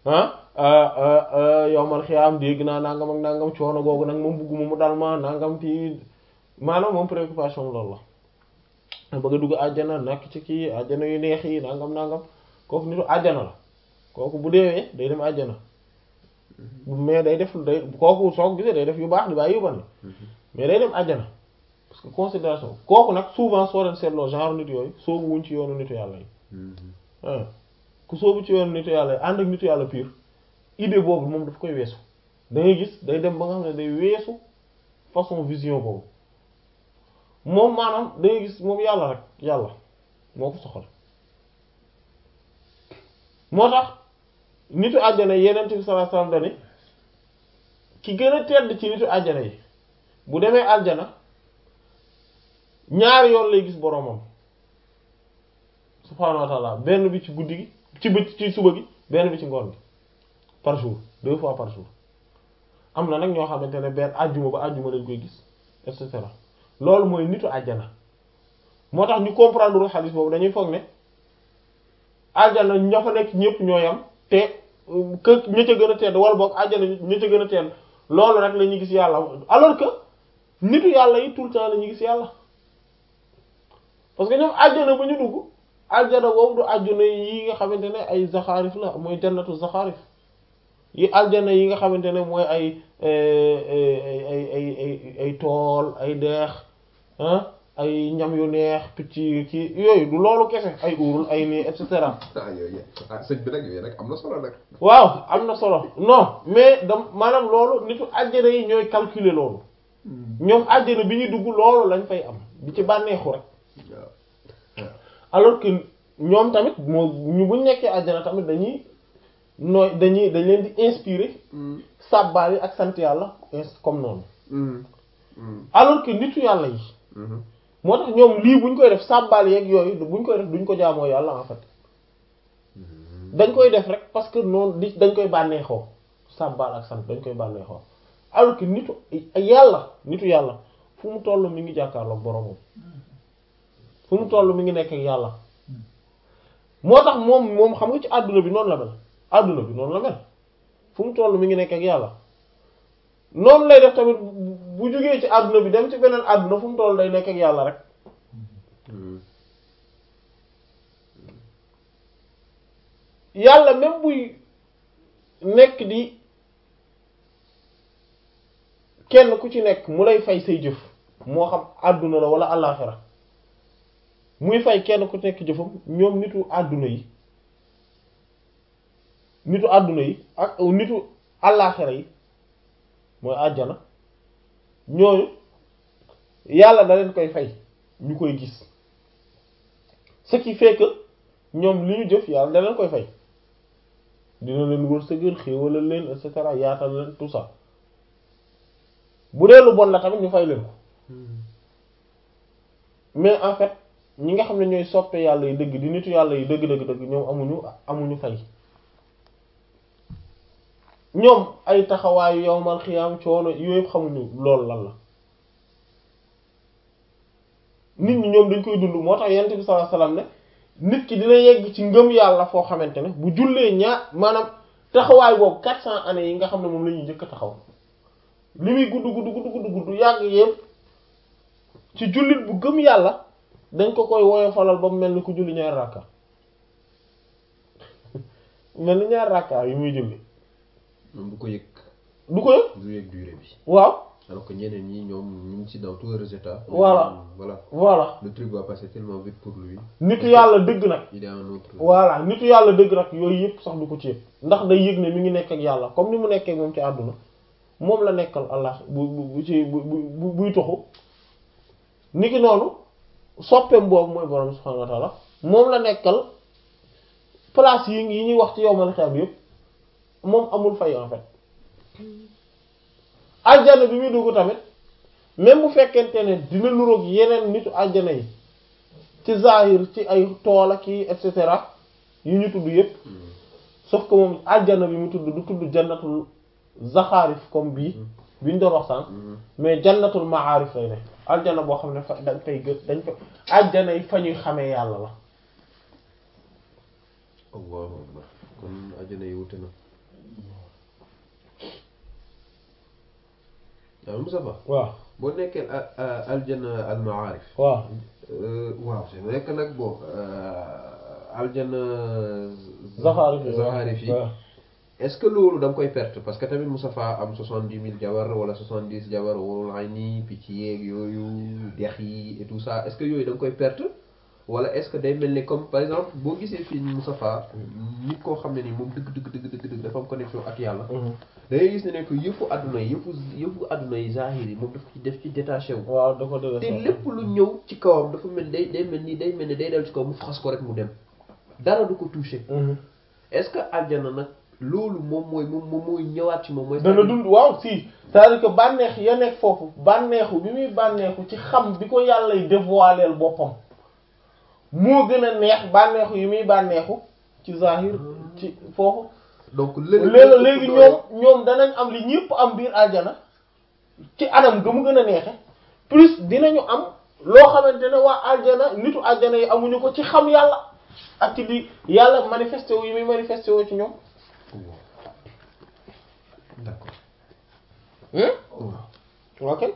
ah yow mal xiyaam dégg naa nangam ak nangam coono googu nag moom bugguma mu dal ma nangam fii maanaam moom préoccupation loolu la bëgg a dugg àjjana nakk ci kii àjjana yu neex yi nangam nangam kooku nitu àjjana la kooku bu deewee day dem àjjana mais day def day kooku soo ko gisee day def yu baax di bàyyi yu bon mais day dem àjjana parce que considération kooku nag souvent soo leen seetloo genre nit yooyu soobu wuñ ci yoonu nitu yàlla yi ah ku soobu ci yoonu nitu yàlla yi ànd ak nitu yàlla pire idée boobu moom daf koy weesu da ngay gis day dem ba nga xam ne day weesu façon vision boobu moom maanaam da ngay gis moom yàlla rek yàlla moo ko soxal moo tax nitu àjjana yi yeneen bi sallallahu alayhi wasallam dani ki gën a tedd ci nitu àjjana yi bu demee àjjana ñaari yoon lay gis boroomam subhaanahu wa ta'ala benn bi ci guddi gi ci bët ci suba gi benn bi ci ngoon gi par jour deux fois par jour am na nag ñoo xamante ne benn àjjuma ba àjjuma lañ koy gis et cetera loolu mooy nitu àjjana moo tax ñu comprendre lu xadis boobu dañuy foog ne àjjana ña fa nekk ñëpp ñoo yam te que ña ca gën a tedd wala boog àjjana ña ca gën a tedd loolu rek la ñuy gis yàlla alors que nitu yàlla yi tout le temps la ñuy gis yàlla parce que ñoom àjjana ba ñu dugg àjjana boobu du àjjana yi nga xamante ne ay zaxaarif la mooy jannatu zaxaarif yi àjjana yi nga xamante ne mooy ay ay ay ay ay tool ay deex ah ay ñam yu neex picc kii yooyu du loolu kese ay uurul ay nii et cetera ah yooyu ah sëñ bi nag yooyu nag am na solo nag. waaw am na solo non mais dam maanaam loolu nitu àjjana yi ñooy calculer loolu ñoom àjjana bi ñuy dugg loolu lañ fay am di ci bànneexu rek waaw. alors que ñoom tamit moo ñu buñ nekkee àjjana tamit dañuy nooy dañuy dañ leen di inspirer sàbbaal yi ak sant yàlla ins- comme noonu alors que nitu yàlla yi moo tax ñoom lii buñ koy def sàbbaal yeeg yooyu buñ koy def duñ ko jaamoo yàlla en fait dañ koy def rek parce que noonu di dañ koy bànneexoo sàbbaal ak sant dañ koy bànneexoo alors que nitu yàlla nitu yàlla fu mu toll mi ngi jàkkaarloog boromam fu mu toll mi ngi nekk ak yàlla moo tax moom moom xam nga ci àdduna bi noonu la mel àdduna bi noonu la mel fu mu toll mi ngi nekk ak yàlla noonu lay def tamit bu jógee ci àdduna bi dem ci beneen àdduna fu mu toll day nekk ak yàlla rek yàlla même buy nekk di kenn ku ci nekk mu lay fay say jëf moo xam àdduna la wala àllaaxira muy fay kenn ku ci nekk jëfam ñoom nitu àdduna yi nitu àdduna yi ak nitu àllaaxira yi mooy àjjana ñooñu yàlla da leen koy fay ñu koy gis ce qui fait que ñoom li ñu jëf yàlla da leen koy fay dina leen wërsëgal xéewalal leen et cetera yaatal leen tout ça bu dee lu bon la tamit ñu fay leen ko mais en fait ñi nga xam ne ñooy soppe yàlla yi dëgg di nitu yàlla yi dëgg dëgg dëgg ñoom amuñu amuñu fay ñoom ay taxawaayu yowmal xiyaam coono yooyu yëpp xamuñu loolu lan la nit ñi ñoom dañ koy dund moo tax yonent bi sallallahu alayhi wasallam ne nit ki dina yegg ci ngëm yàlla foo xamante ne bu jullee ñaar maanaam taxawaay boobu quatre cents années yi nga xam ne moom la ñuy njëkk a taxaw li muy gudd gudd gudd gudd gudd yàgg yëpp ci jullit bu gëm yàlla dañ ko koy woyofalal ba mu mel ni ku julli ñaar rakka mel ni ñaar rakka yi muy julli moom du ko yëg du ko yëg du yëg durée bi waaw alors que ñeneen ñi ñoom ñu ngi ci dans tous les états Voilà. voilà voilà le truc va passer tellement vite pour lui nitu yàlla dëgg nag il est un autre voilà nitu yàlla dëgg nag yooyu yëpp sax du ko ci yëg ndax day yëg ne mi ngi nekk ak yàlla comme ni mu nekkee ak moom ci àdduna moom la nekkal Allah bu bu bu ci bu bu buy toxu niki noonu soppeem boobu mooy borom subhanahu wa ta'ala moom la nekkal place yi yi ñuy wax ci yowmal xiyaam yëpp moom amul fay en fait aljana bi muy dugg tamit même bu fekkente ne dina nuroog yeneen nitu aljana yi ci zahir ci ay tool ak yi et cetera yu ñu tudd yëpp sauf que moom aljana bi mu tudd du tudd jannatul zaxaarif comme bii bi ñu doon wax sànq mais jannatul maarif lay ne aljana boo xam ne fa dañ fay gë dañ fa aljana yi fa ñuy xamee yàlla la allahu akbar kon ajana yi wute na waaw Moustapha waaw boo nekkee a- a- aljana al maarif waaw waaw c'est vrai que nag bon aljana zaxaarif yi zaxaarif yi waaw est-ce que loolu da nga koy perte parce que tamit Moustapha am soixante-dix mille jabar wala soixante-dix jabar wala ay nii picc yeeg yooyu dex yi et tout ça est-ce que yooyu da nga koy perte wala est-ce que day mel ni comme par exemple boo gisee fii Moustapha nit koo xam ne ni moom dëgg dëgg dëgg dëgg dëgg dafa am connexion ak yàlla da ngay gis ne ne que yëfu àdduna yi yëfu yëfu àdduna yi zahir yi moom daf ci def ci détaché wu waaw da ko dëgg te lépp lu ñëw ci kawam dafa mel day day mel ni day mel ni day dem ci kaw mu xas ko rek mu dem dara du ko touché est-ce que aljana nag loolu moom mooy moom moom mooy ñëwaat ci moom mooy dana dund waaw si c'est-à-dire que bànneex ya nekk foofu bànneexu bi muy bànneexu ci xam bi ko yàllay dévoiler boppam moo gën a neex bànneexu yi muy bànneexu ci zahir ci foofu donc léegi léegi ñoom ñoom danañ am li ñëpp am biir aljana ci anam ga mu gën a neexe plus dinañu am loo xamante ne waa aljana nitu aljana yi amuñu ko ci xam yàlla ak ci di yàlla manifesté wu yi muy manifesté wu ci ñoom d'accord hmm ok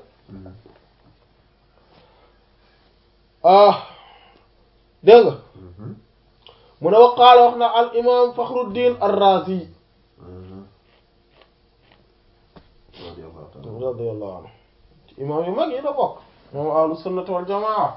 ah dégg nga mu ne waqaala wax na al imam Fakhruddin ar-Razi radiyallahu anhu imam yu mag yi la bokk moom ahlu sunnati wal jamaa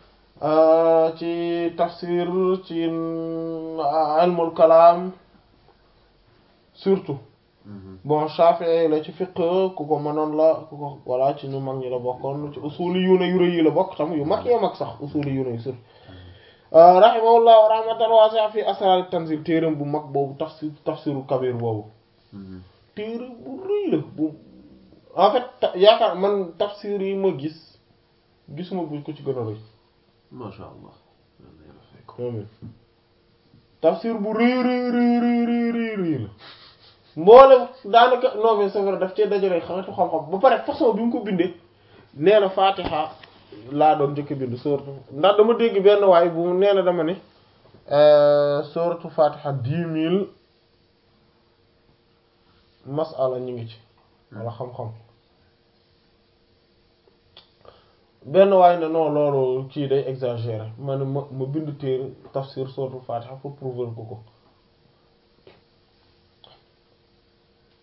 ci tafsir ci ilmul kalaam surtout bon Shafi'i la ci fiqh ku ko mënoon la ku ko voilà ci ñu mag ñi la bokkoon ci usuli yu ne yu rëy yi la bokk tam yu mag yee mag sax usuli yu ne yu surtout rahimahullah wa rahmatan wasi'a fi asrar tanzil téeram bu mag boobu tafsir tafsiru kabir boobu téere bu rëy la bu en fait yaakaar man tafsir yi ma gis gisuma bu ko ci gën a rëy masha Allah yàlla fay ko amiin tafsir bu rëy rëy rëy rëy rëy rëy rëy la mboolem daanaka non mais c'est vrai daf cee dajale xeetu xam-xam ba pare façon bi mu ko bindee nee na Fatiha laa doon njëkk bind sourate ndax dama dégg benn waay bu nee na dama ne sourate Fatiha dix mille masala ñu ngi ci wala xam-xam benn waay ne non loolu kii day exagéré ma ne ma ma bind téere tafsir sourate Fatiha pour prouver ko ko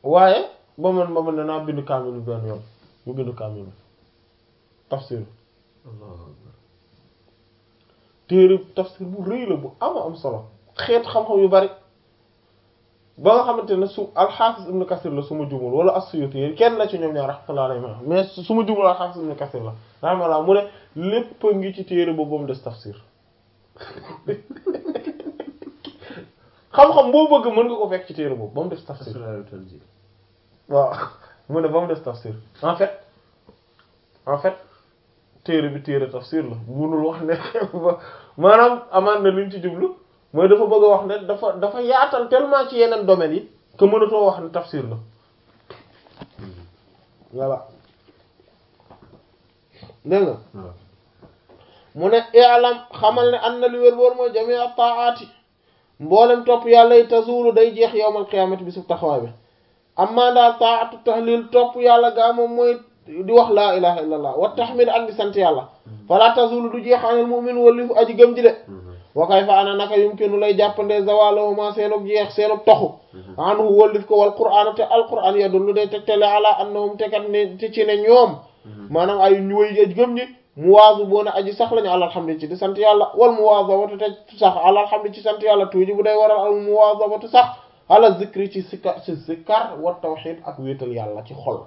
waaye ba man ba man ne naa bind kaamil bi benn yoon mu bind kaamil bi tafsir Allahu akbar téere tafsir bu rëy la bu ama am solo xeet xam-xam yu bari ba nga xamante ne su alxaafis ibn kasir la su ma jumul wala as-Suyuti yi kenn la ci ñoom ñaar rahmatullah alayhi mais su ma jumul alxaafis ibn kasir la rahmatullah mu ne lépp a ngi ci téere boobu ba mu des tafsir xam-xam boo bëgg mën nga ko fekk ci téere boobu ba mu des tafsir asraaru tanzil waaw mu ne ba mu des tafsir en fait en fait téere bi téere tafsir la munul wax ne maanaam amaan na liñ ci jublu mooy dafa bëgg a wax ne dafa dafa yaatal tellement ci yeneen domaines yi que mënatoo wax ne tafsir la voilà dégg nga waaw mu ne i'lam xamal ne an na li wér boor mooy jami at-ta'ati mboolem topp yàlla yi tazulu day jeex yowmal qiyaamati bi su taxawaay bi amma daal ta'atu tahlil topp yàlla gaa moom mooy di wax laa ilaha illa allah wa tahmid ak di sant yàlla fala tazulu du jeex anil mu'min walifu aji gëm ji de wa kayfa ana naka yumkinu lay jàppande zawalahuma seenub jeex seenub toxu anhu wallif ko wal qur'an te al qur'an yadullu day tegtale ala annahum tekat ne te ci ne ñoom maanaam ay ñu way aji gëm ñi muwaazu boo ne aji sax lañu alhamdu ci di sant yàlla wal muwaazabatu te sax alhamdu ci sant yàlla tuuji bu day waral al muwaazabatu sax ala zikri ci sikar ci zikar wa tawhid ak wéetal yàlla ci xol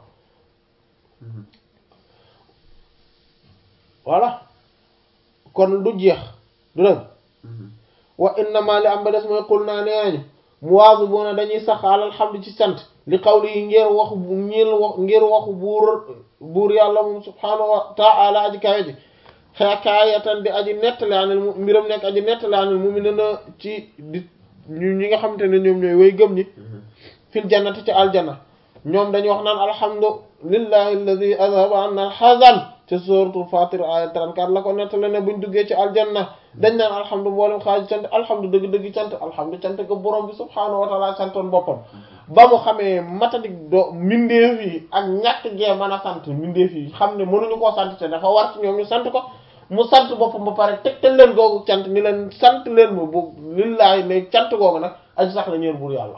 voilà kon du jeex du dëgg wa innama li am ba des mooy xul naa nee nañu muwaazu boo ne dañuy sax alhamdu ci sant li qawli yi ngir waxu ngir wax ngir waxu buur buur yàlla moom subhaanahu wa ta'ala aji kawe ji xakaayatan di aji nettali anil mu mbiram nekk aji nettali anil mu'minina ci di ñu ñi nga xamante ne ñoom ñooy way gëm ñi fil jannati ci aljanna ñoom dañuy wax naan alhamdulillahi alladhi azhaba anna al-hazan ci suratul fatir aya 34 la ko nettali ne buñ duggee ci aljanna dañ naan alhamdu mboolem xaaju cant alhamdu dëgg-dëgg cant alhamdu cant ga borom bi subhaanahu wa ta'ala santoon boppam ba mu xamee matadik do mbindeef yi ak ñàkk gee mën a sant mbindeef yi xam ne mënuñu koo sant te dafa war ci ñoom ñu sant ko mu sant boppam ba pare tegtal leen googu cant ni leen sant leen ma bu lillaay ne cant googu nag aji sax la ñeer buur yàlla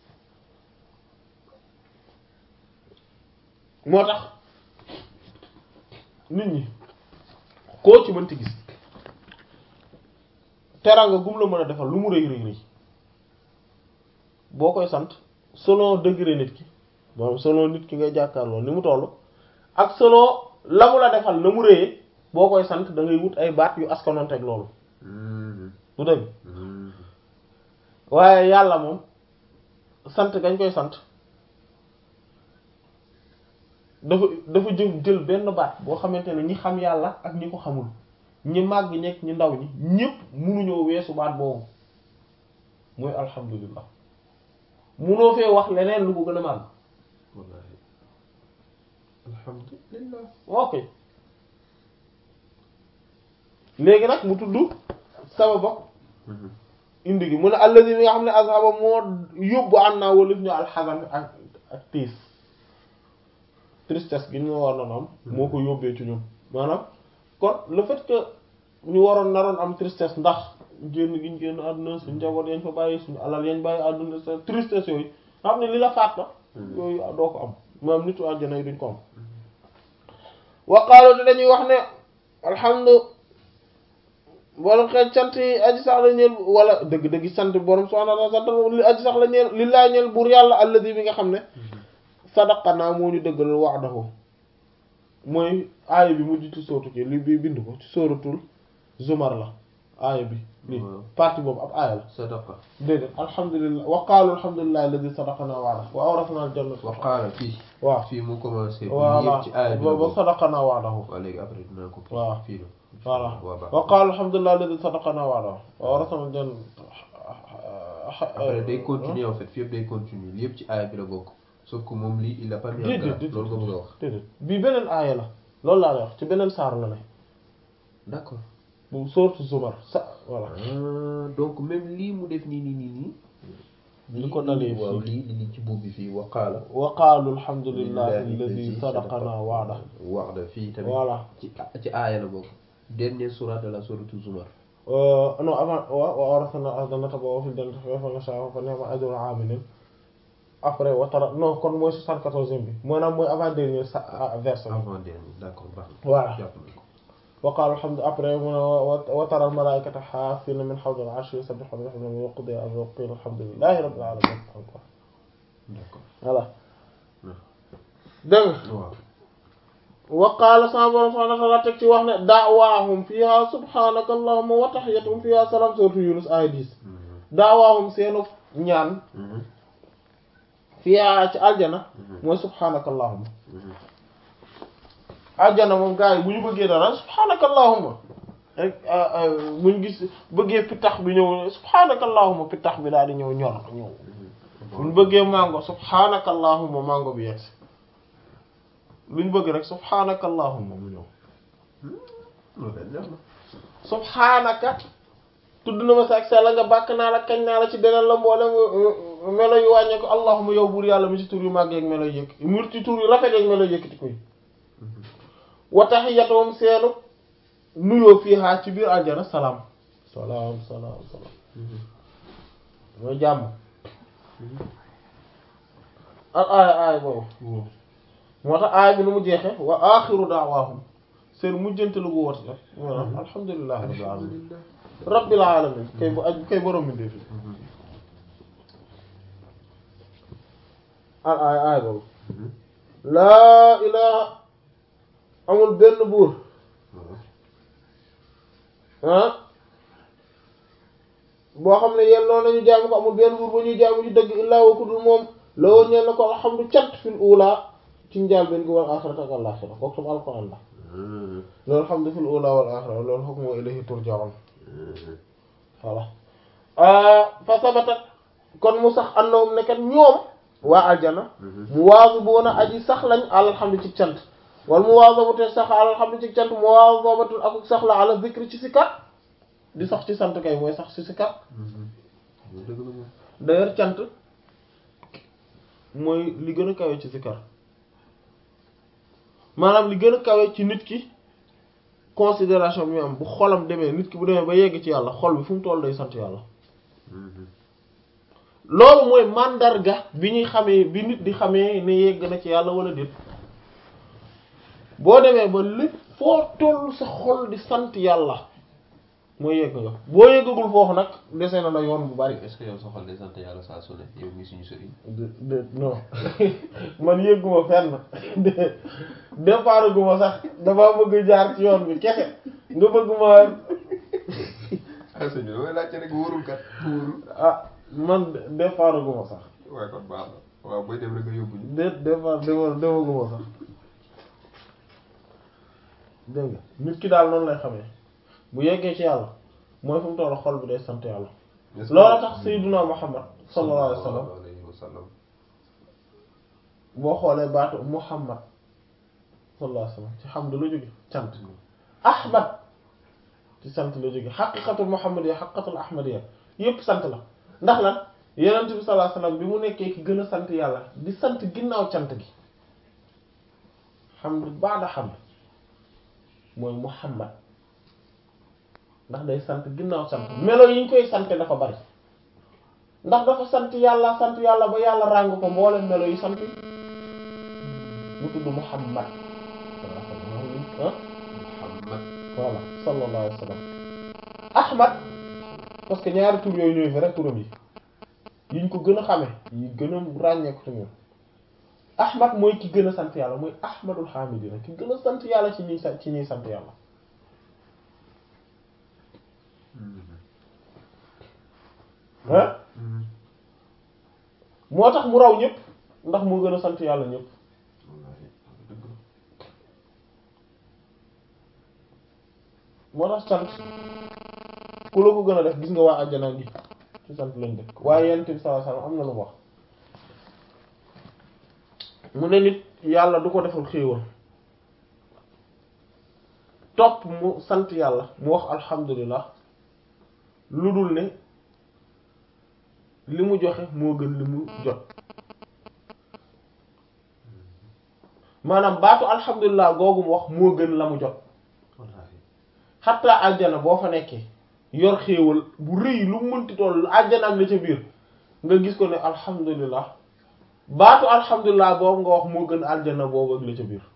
moo tax nit ñi koo ci mënti gis teraanga gum la mën a defal lu mu rëy rëy rëy boo koy sant selon degré nit ki moom selon nit ki ngay jàkkaarloo ni mu toll ak selon la mu la defal na mu rëyee boo koy sant da ngay wut ay baat yu askanoon teg loolu du dëgg waaye yàlla moom sant gañ koy sant dafa dafa jël jël benn baat boo xamante ne ñi xam yàlla ak ñi ko xamul ñi màgg ñekk ñi ndaw ñi ñépp munuñoo weesu baat boobu mooy alhamdulillah munoo fee wax leneen lu ko gën a màgg wallahi alhamdulillah ok léegi nag mu tudd sababa indi gi mu ne allazi mi nga xam ne azhaba moo yóbbu an naa walif ñu alxasan ak ak tiis tristesse gi ñu war noonu am moo ko yóbbee ci ñun maanaam kon le fait que ñu waroon naroon am tristesse ndax génn gi ñu génn àdduna suñu njaboot yañ fa bàyyi suñu alal yañ bàyyi àdduna sa tristesse yooyu nga xam ne li la faat la yooyu doo ko am maanaam nitu àjjana yi duñ ko am waqaalu te dañuy wax ne alhamdu borom xeet sant yi aji sax la ñeel wala dëgg-dëgg sant borom subhaanahu wa ta'aala sant li aji sax la ñeel li laa ñeel buur yàlla alladi bi nga xam ne sadaqanaa moo ñu dëggal wa'dahu mooy aaya bi mujj ci sootu ki li bi bind ko ci sóoratul zumar la aaya bi lii partie boobu ab aaya la sadaqa déedéet alhamdulillah wa qaalu alhamdulillahi alladi sadaqanaa wa'dahu wa awrasnaa al-jannata wa qaala fii waaw fii mu commencé voilà yëpp ci aaya bi la boobu bokk sadaqanaa wa'dahu waaw léegi après dinaa ko waaw fii la voilà waaw baax wa qaalu alhamdulillahi alladi sadaqanaa wa'dahu wa awrasnaa al-jannata après day continuer en fait fii yëpp day continuer li yëpp ci aaya bi la bokk sauf que moom lii il a pas mis en déedéet grave loolu nga bëgg a wax déedéet bii beneen aaya la loolu laa lay wax ci beneen saar la ne d'accord bu sourate Zumar sa voilà ah donc même lii mu def nii nii nii nii li ko dalee waaw fii lii lii ci buub bi fii wa qaala wa qaalu alhamdulillahi alladi sadaqana wa'da wa'da fii tamit voilà ci ci aaya la bokk dernier sourate de la sourate Zumar non avant wa wa awrasna al-ardha natabawwa'u fil jannati kayfa nasha'u fa ni'ma ajrul 'amilin après watara non kon mooy soixante-quatorzième bi maanaam mooy avant dernier sa verset bi avant dernier d'accord baax na voilà jàpp nañ ko wa qaala alhamdu après mu ne wa tara al-malaa'ikata haafiina min hawli al-'arshi yusabbihuuna bihamdihi wa qudiya al-amru wa qiila alhamdulillahi rabbil aalamiin encore d'accord voilà Hmm. dégg nga waaw wa qaala sama borom subhaanahu wa ta'aala teg ci wax ne da'waahum fiihaa subhaanaka allahumma wa tahiyyatuhum fiihaa salaam sourate Yunus aaya 10 Mhm. da'waahum seenu ñaan Mhm. fiihaa ci aljana Mhm. mooy subhaanaka allahumma Mhm. aljana moom gars yi bu ñu bëggee dara subhaanaka allahumma rek bu ñu gis bëggee pittax bi ñëw subhaanaka allahumma pittax bi daal di ñëw ñor ñëw bu ñu bëggee mango subhaanaka allahumma mango bi yegg lu ñu bëgg rek subhaanaka allahumma mu ñëw loolu de neex na subhaanaka tudd na ma sa ak sell nga bàkk naa la kañ naa la ci deneen la mboolem euh, melo yu wàññee ko allahumma yow buur yàlla mi ci tur yu màgg ak melo yu yëkk mu ci tur yu rafet ak melo yu yëkkati koy wa tahiyyatuhum seenu nuyoo fiihaa ci biir aljana salaam salaam salaam salaam Mhm. mooy jàmm al aaya aaya boobu Waaw. moo tax aaya bi nu mu jeexe wa aaxiru da'waahum seen mujjantalu gu woote la maanaam alhamdulillahi rabbil alamin alhamdulillah rabbil alamin kay bu aj kay borom mi ndefi Mhm. al aaya aaya boobu Mhm. laa ilaha amul benn buur Waaw. ah boo xam ne yelloo nañu jaamu ko amul benn buur ba ñuy jaamu ci dëgg illaa wa ku dul moom la woon ñeen na ko alhamdu cant fil ula ci njaal benn gi wal axirata ak àllaxira kooku tam alquran la Mhm. loolu alhamdu fil ula wal axira loolu hukmu wa ilayhi turja'un Mhm. voilà fa sabatat kon mu sax annahum nekkat ñoom waa aljana Mhm. mu waazibuuna aji sax lañ alhamdu ci cant wal mu waazabate sax alhamdu ci cant mu waazabatun ak sax la ala zikri ci sikar di sax ci sant kay mooy sax ci sikar Mhm. Loolu dëgg la moom. d'ailleurs cant mooy li gën a kawe ci sikar maanaam li gën a kawe ci nit ki considération bi mu am bu xolam demee nit ki bu demee ba yegg ci yàlla xol bi fu mu toll day sant yàlla Mhm. loolu mooy màndarga bi ñuy xamee bi nit di xamee ne yegg na ci yàlla wala déet boo demee ba lépp foo toll sa xol di sant yàlla mooy yegg nga boo yeggagul foofu nag dese na la yoon bu bari est-ce que yow sa xol day sant yàlla saa su ne yow mi suñu sëriñ de de non man yëgguma fenn de départ guma sax damaa bëgg jaar ci yoon bi kese nga bëgg ma ah sëñ bi damay laajte rek wóorul kat wóorul ah man départ guma sax waaye kon baax na waaw booy dem rek nga yóbbu ñu de départ dema demaguma sax dégg nga nit ki daal noonu lay xamee bu yeggee ci yàlla mooy fu mu toll xol bi day sant yàlla loolu tax sayyiduna Muhammad sallallahu alayhi wa sallam alayhi wa sallam boo xoolee baatu Muhammad sallallahu alayhi wa sallam ci hamd la jóge cant Ahmad ci sant la jóge xaqiqatul Muhammadiyya xaqiqatul Ahmadiyya yépp sant la ndax lan Yonent bi sallallahu alayhi wa sallam bi mu nekkee ki gën a sant yàlla di sant ginnaaw cant gi hamd baada hamd mooy Muhammad ndax day sant ginnaaw sant melo yi ñu koy sante dafa bari ndax dafa sant yàlla sant yàlla ba yàlla ràng ko mboolem melo yi sant mu tudd Muhammad ah Muhammad voilà sallallahu alayhi wa sallam Ahmad parce que ñaari tur yooyu ñooy vrai turam yi yiñ ko gën a xame yi gën a ràññeeku ci moom Ahmad mooy ki gën a sant yàlla mooy Ahmadul Hamidina ki gën a sant yàlla ci ñuy sant ci ñuy sant yàlla ah moo tax mu raw ñëpp ndax moo gën a sant yàlla ñëpp wallaahi dëgg la moo tax sant ku la ko gën a def gis nga waa àjjana gi ci sant lañ def waaye yonent bi sallallahu alayhi wasallam am na lu mu wax mu ne nit yàlla du ko defal xéewal topp mu sant yàlla mu wax alhamdulillah lu dul ne li mu joxe moo gën li mu jot maanaam baatu alhamdulillah googu mu wax moo gën la mu jot wallaahi xatta àjjana boo fa nekkee yor xéewal bu rëy lu mu mënti toll àjjana ak la ca biir nga gis ko ne alhamdulillah baatu alhamdulilah boobu nga wax moo gën aljana boobu ak la ca biir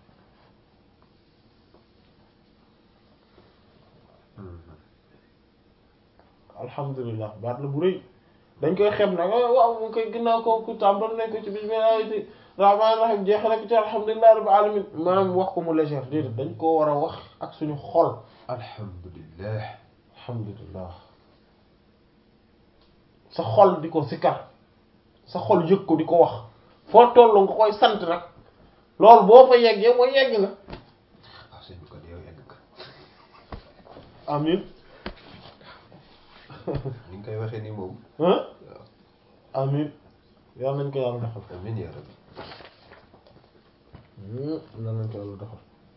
alhamdulilah baat la bu rëy dañ koy xeeb nag waaw mu koy ginnaaw ko ku tàmbal nañ ko ci bismillahi rahmaani rahim jeex rek ci alhamdulilah rabbil alamin maanaam wax ko mu légère déedéet dañ koo war a wax ak suñu xol alhamdulillah alhamdulilah sa xol di ko sikkar sa xol yëg ko di ko wax foo tollu nga koy sant nag loolu boo fa yeggee mooy yegg nga ah sëñ bi kon yow yegg nga amin ni nga koy waxee nii moom hein amin yàlla nañ ko yàlla defal amin yaa rabbi yàlla nañ ko yàlla defal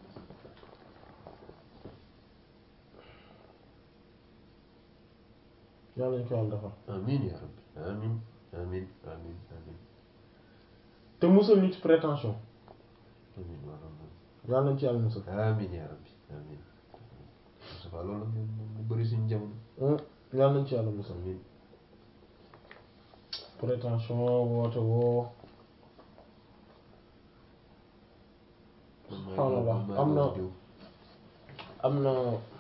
yàlla nañ ko yàlla defal amin yaa rabbi amin amin amin amin te musal ñu ci prétention amin yaa rabbi yàlla nañ ci yàlla musal amin yaa rabbi amin Moustapha loolu moom mu bëri suñu jamono yàlla nañ ci yàlla musal amin prétention woote woo subhaanallah am na am na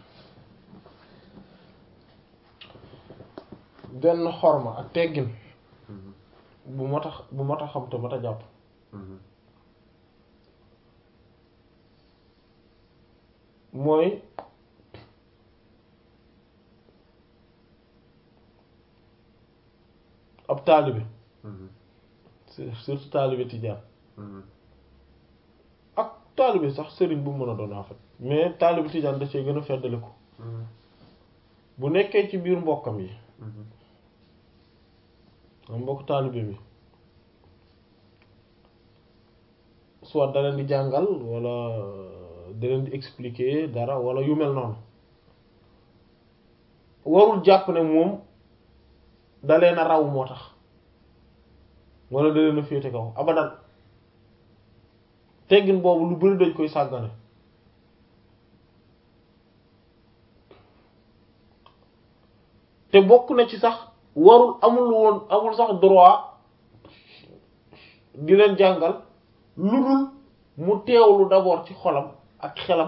benn xorma ak teggin bu mat a bu mat a xam te mat a jàpp mooy ab taalibe surtout taalibe tijaan ak taalibe sax sëriñ bu mën a doon en fait mais taalibe tijaan da cee gën a feddali ko bu nekkee ci biir mbokkam yi am mbokk taalibe bi soit da leen di jàngal wala da leen di expliquer dara wala yu mel noonu warul jàpp ne moom da leen a raw moo tax wala da leen a féete kaw abadan teggin boobu lu bari dañ koy sàggane te bokk na ci sax warul amul woon amul sax droit di leen jàngal lu dul mu teewlu d'abord ci xolam ak xelam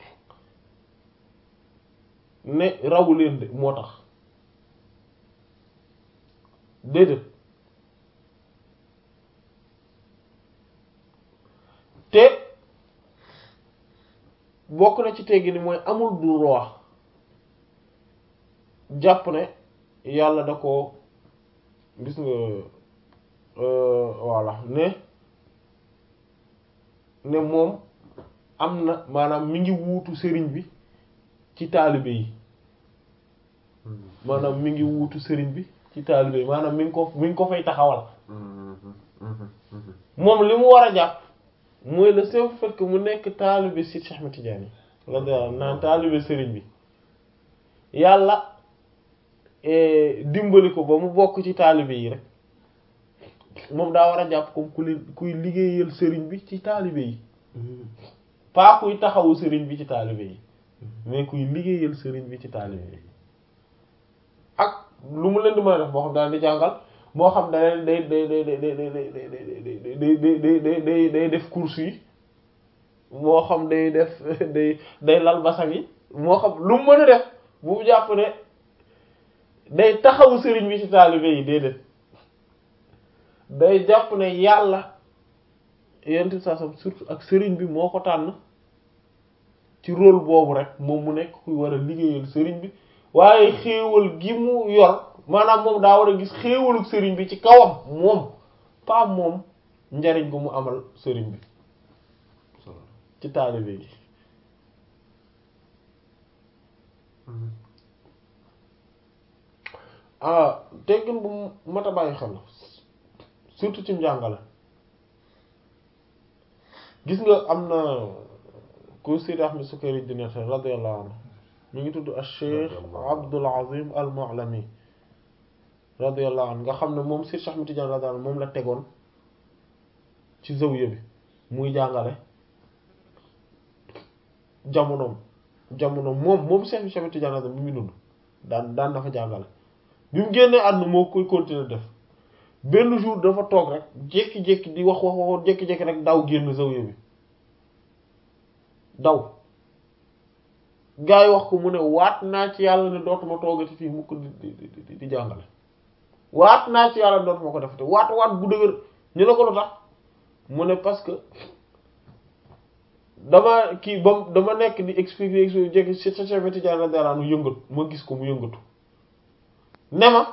ne rawu leen de moo tax déedéet te bokk na ci teggi ni mooy amul droit jàpp ne yàlla da ko gis nga voilà ne ne moom am na maanaam mi ngi wuutu sëriñ bi ci taalibe yi maanaam mi ngi wuutu sëriñ bi ci taalibe yi maanaam mi ngi ko mi ngi ko fay taxawal moom li mu war a jàpp mooy le simple fait que mu nekk taalibe si Cheikh Ahmed Tidiane la da naan taalibe sëriñ bi yàlla dimbali ko ba mu bokk ci taalibe yi rek moom daa war a jàpp comme ku li kuy liggéeyal sëriñ bi ci taalibe yi pas kuy taxawu sëriñ bi ci taalibe yi mais kuy liggéeyal sëriñ bi ci taalibe yi ak lu mu leen di mën a def boo xam daal di jàngal moo xam da day day day day day day day day day day day def course yi moo xam day def day day lal basang yi moo xam lu mu mën a def bu mu jàpp ne day taxawu sëriñ bi ci taalibe yi déedéet day jàpp ne yàlla yent saa sam surtout ak sëriñ bi moo ko tànn ci rôle boobu rek moom mu nekk kuy war a liggéeyal sëriñ bi waaye xéewal gi mu yor maanaam moom daa war a gis xéewalu sëriñ bi ci kawam moom pas moom njariñ gu mu amal sëriñ bi ci taalibe gi ah teggin bu mat a bàyyi xel surtout ci njàngale gis nga am na ku Seydi Ahmed Sukayri di nett radiyallahu anhu mi ngi tudd al-Cheikh Abdul Azim al-Mu'lami radiyallahu anhu nga xam ne moom Seydi Ahmed Tidiane radiyallahu anhu moom la tegoon ci zawiya bi muy jàngale jamonoom jamonoom moom moom Seydi Ahmed Tidiane radiyallahu anhu bi mu dund daan daan dafa jàngale bi mu génnee àdduna moo koy continuer def benn jour dafa toog rek jékki-jékki di wax wax wax jékki-jékki rek daw génn zawiya bi daw gaa yi wax ko mu ne waat naa ci yàlla ne dootuma toogati fii mukk di di di di jàngale waat naa ci yàlla dootuma ko defati waat waat bu dëgër ñu ne ko lu tax mu ne parce que dama kii ba dama nekk di expliquer expliquer jékki ci sa Cheikh Tidiane radiyallahu anhu yëngatu ma gis ko mu yëngatu ne ma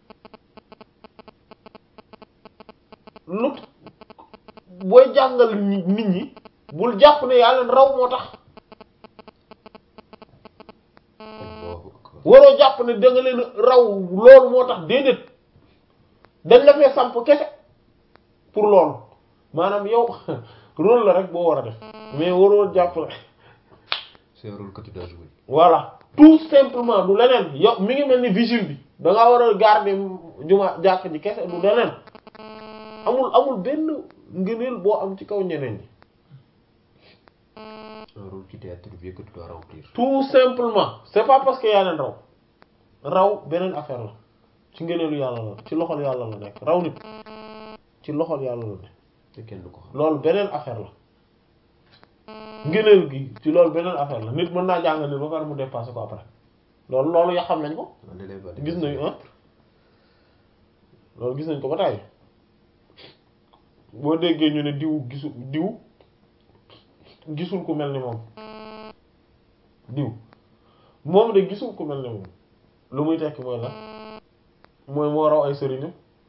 lu booy jàngal nit ñi bul jàpp ne yaa leen raw moo tax Allahu akbar waroo jàpp ne da nga leen raw loolu moo tax déedéet dañ la fee samp kese pour loolu maanaam yow rôle la rek boo war a def mais waroo jàpp ne c'est un rôle que tu dois jouer voilà tout simplement du leneen yow mi ngi mel ni vigile bi da ngaa war a garder juma jàkk ji kese du leneen amul amul benn ngëneel boo am ci kaw ñeneen ñi un rôle qui t'est attribué que tu dois remplir tout simplement c'est pas parce que yaa leen raw raw beneen affaire la ci ngëneelu yàlla la ci loxol yàlla la nekk raw nit ci loxol yàlla la nekk te kenn du ko xam loolu beneen affaire la ngëneel gi ci loolu beneen affaire la nit mën naa jàng nit ba pare mu dépassé ko après loolu loolu ya xam nañ ko Un élève a gis nañu ah loolu gis nañ ko ba tàyyi boo déggee ñu ne diw gisu diw gisul ku mel ni moom diw moom de gisul ku mel ni moom lu muy tekki mooy la mooy moo raw ay sëriñam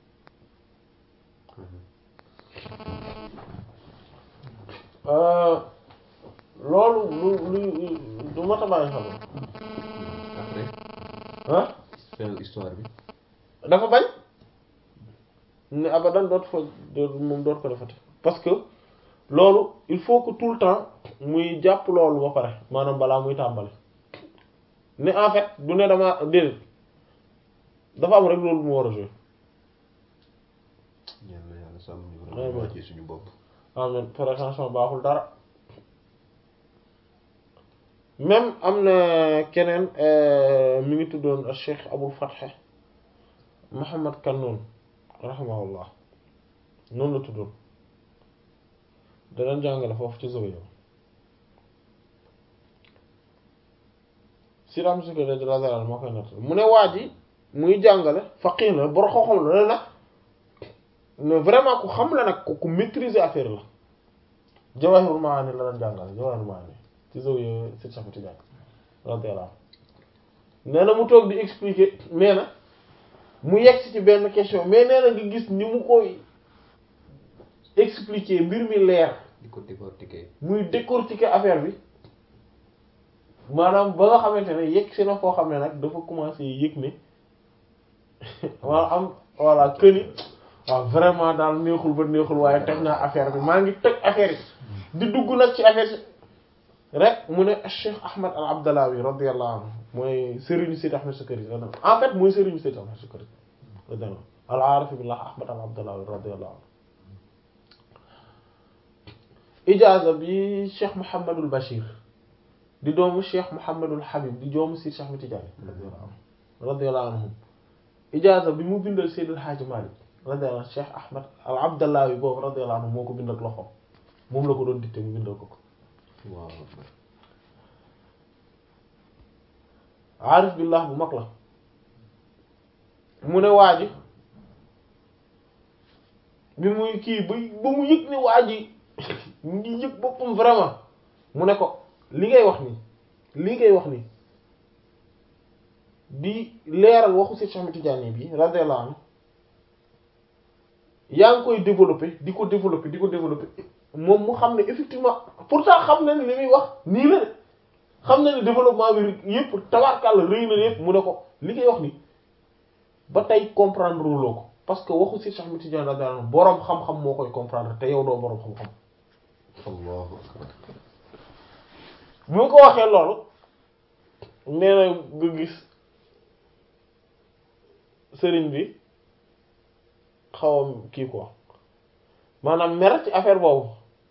loolu lu lu du mat a bàyyi xel après ah fin histoire bi dafa bañ ne abadan dootu fa dootu moom dootu ko defati parce que loolu il faut que tout le temps muy jàpp loolu ba pare maanaam balaa muy tàmbali ne en fait du ne dama déedéet dafa am rek loolu bu mu war a jouer ñaan na yàlla sàmm ñu Ouais, vraiment ouais. wàccee suñu bopp amen prétention baaxul dara même am na keneen euh, mi ngi tuddoon Cheikh Abul Fath Muhammad Kannoun rahimahullah noonu la tuddoon danañ jàngale foofu ci Zawiya si ram si ko de radiyallahu anhu moo koy natt mu ne waa ji muy jàngale faqih la boro xam-xam la ne nag mais vraiment ku xam la nag ku ku maîtriser affaire la Jawahirul Maani la doon jàngale Jawahirul Maani ci Zawiya si Cheikh Tidiane radiyallahu anhu nee na mu toog di expliquer mais na mu yegg ci benn question mais nee na nga gis ni mu koy expliquer mbir mi leer di ko décortiquer muy décortiquer affaire bi maanaam ba nga xamante ne yegg si na foo xam ne nag dafa commencer yëg ne wala am voilà que ni waaw vraiment daal neexul ba neexul waaye teg naa affaire bi maa ngi teg affaire yi di dugg nag ci affaire yi rek mu ne Cheikh Ahmad al Abdallawi radiyallahu anhu mooy Serigne Sidi Ahmed Sukari en fait mooy Serigne Sidi Ahmed Sukari radiyallahu al aarif billah Ahmad al Abdallawi radiyallahu anhu ijaaza bi Cheikh Mouhamadul Bachir di doomu Cheikh Mouhamadul Habib di doomu Sidi Cheikh Ahmed Tidiane radiyallahu anhu radiyallahu anhum ijaaza bi mu bindal Seydil Hadji Malick radiyallahu anhu Cheikh Ahmad al Abdallawi boobu radiyallahu anhu moo ko bindal loxoom moom la ko doon dicté mu bindal ko ko waaw aarif billah bu mag la mu ne waa ji bi muy kii ba ba mu yëg ne waa ji mu ngi yëg boppam vraiment mu ne ko li ngay wax nii li ngay wax nii di leeral waxu si Cheikh Ahmed Tidiane bi radiyallahu anhu yaa ngi koy développer di ko développer di ko développer moom mu xam ne effectivement pourtant xam na ni li muy wax nii la de xam na ne développement bi yëpp tabarkàlla rëy na yëpp mu ne ko li ngay wax ni ba tey comprendre loo ko parce que waxu si Cheikh Ahmed Tidiane radiyallahu anhu boroom xam-xam moo koy comprendre te yow doo boroom xam-xam allahu akbar bu mu ko waxee loolu nee na nga gis sëriñ bi xawam kii quoi maanaam mer ci affaire boobu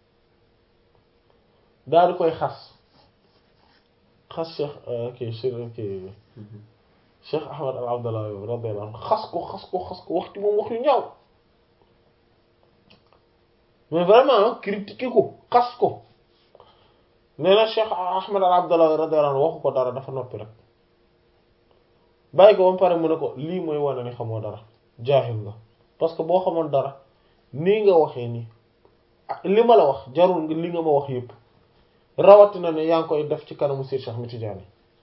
daal di koy xas xas cheikh kii cheikh kii cheikh ahmad al abdallah radiyallahu anhu xas ko xas ko xas ko wax ci moom wax yu ñaaw mais vraiment critiquer ko xas ko nee na Cheikh Ahmed al Abdallah radiyallahu anhu waxu ko dara dafa noppi rek bàyyi ko ba mu pare mu ne ko lii mooy wane ni xamoo dara jaahil nga parce que boo xamoon dara nii nga waxee nii li ma la wax jarul nga li nga ma wax yépp rawatina ne yaa ngi koy def ci kanamu Seex Ahmed Tidiane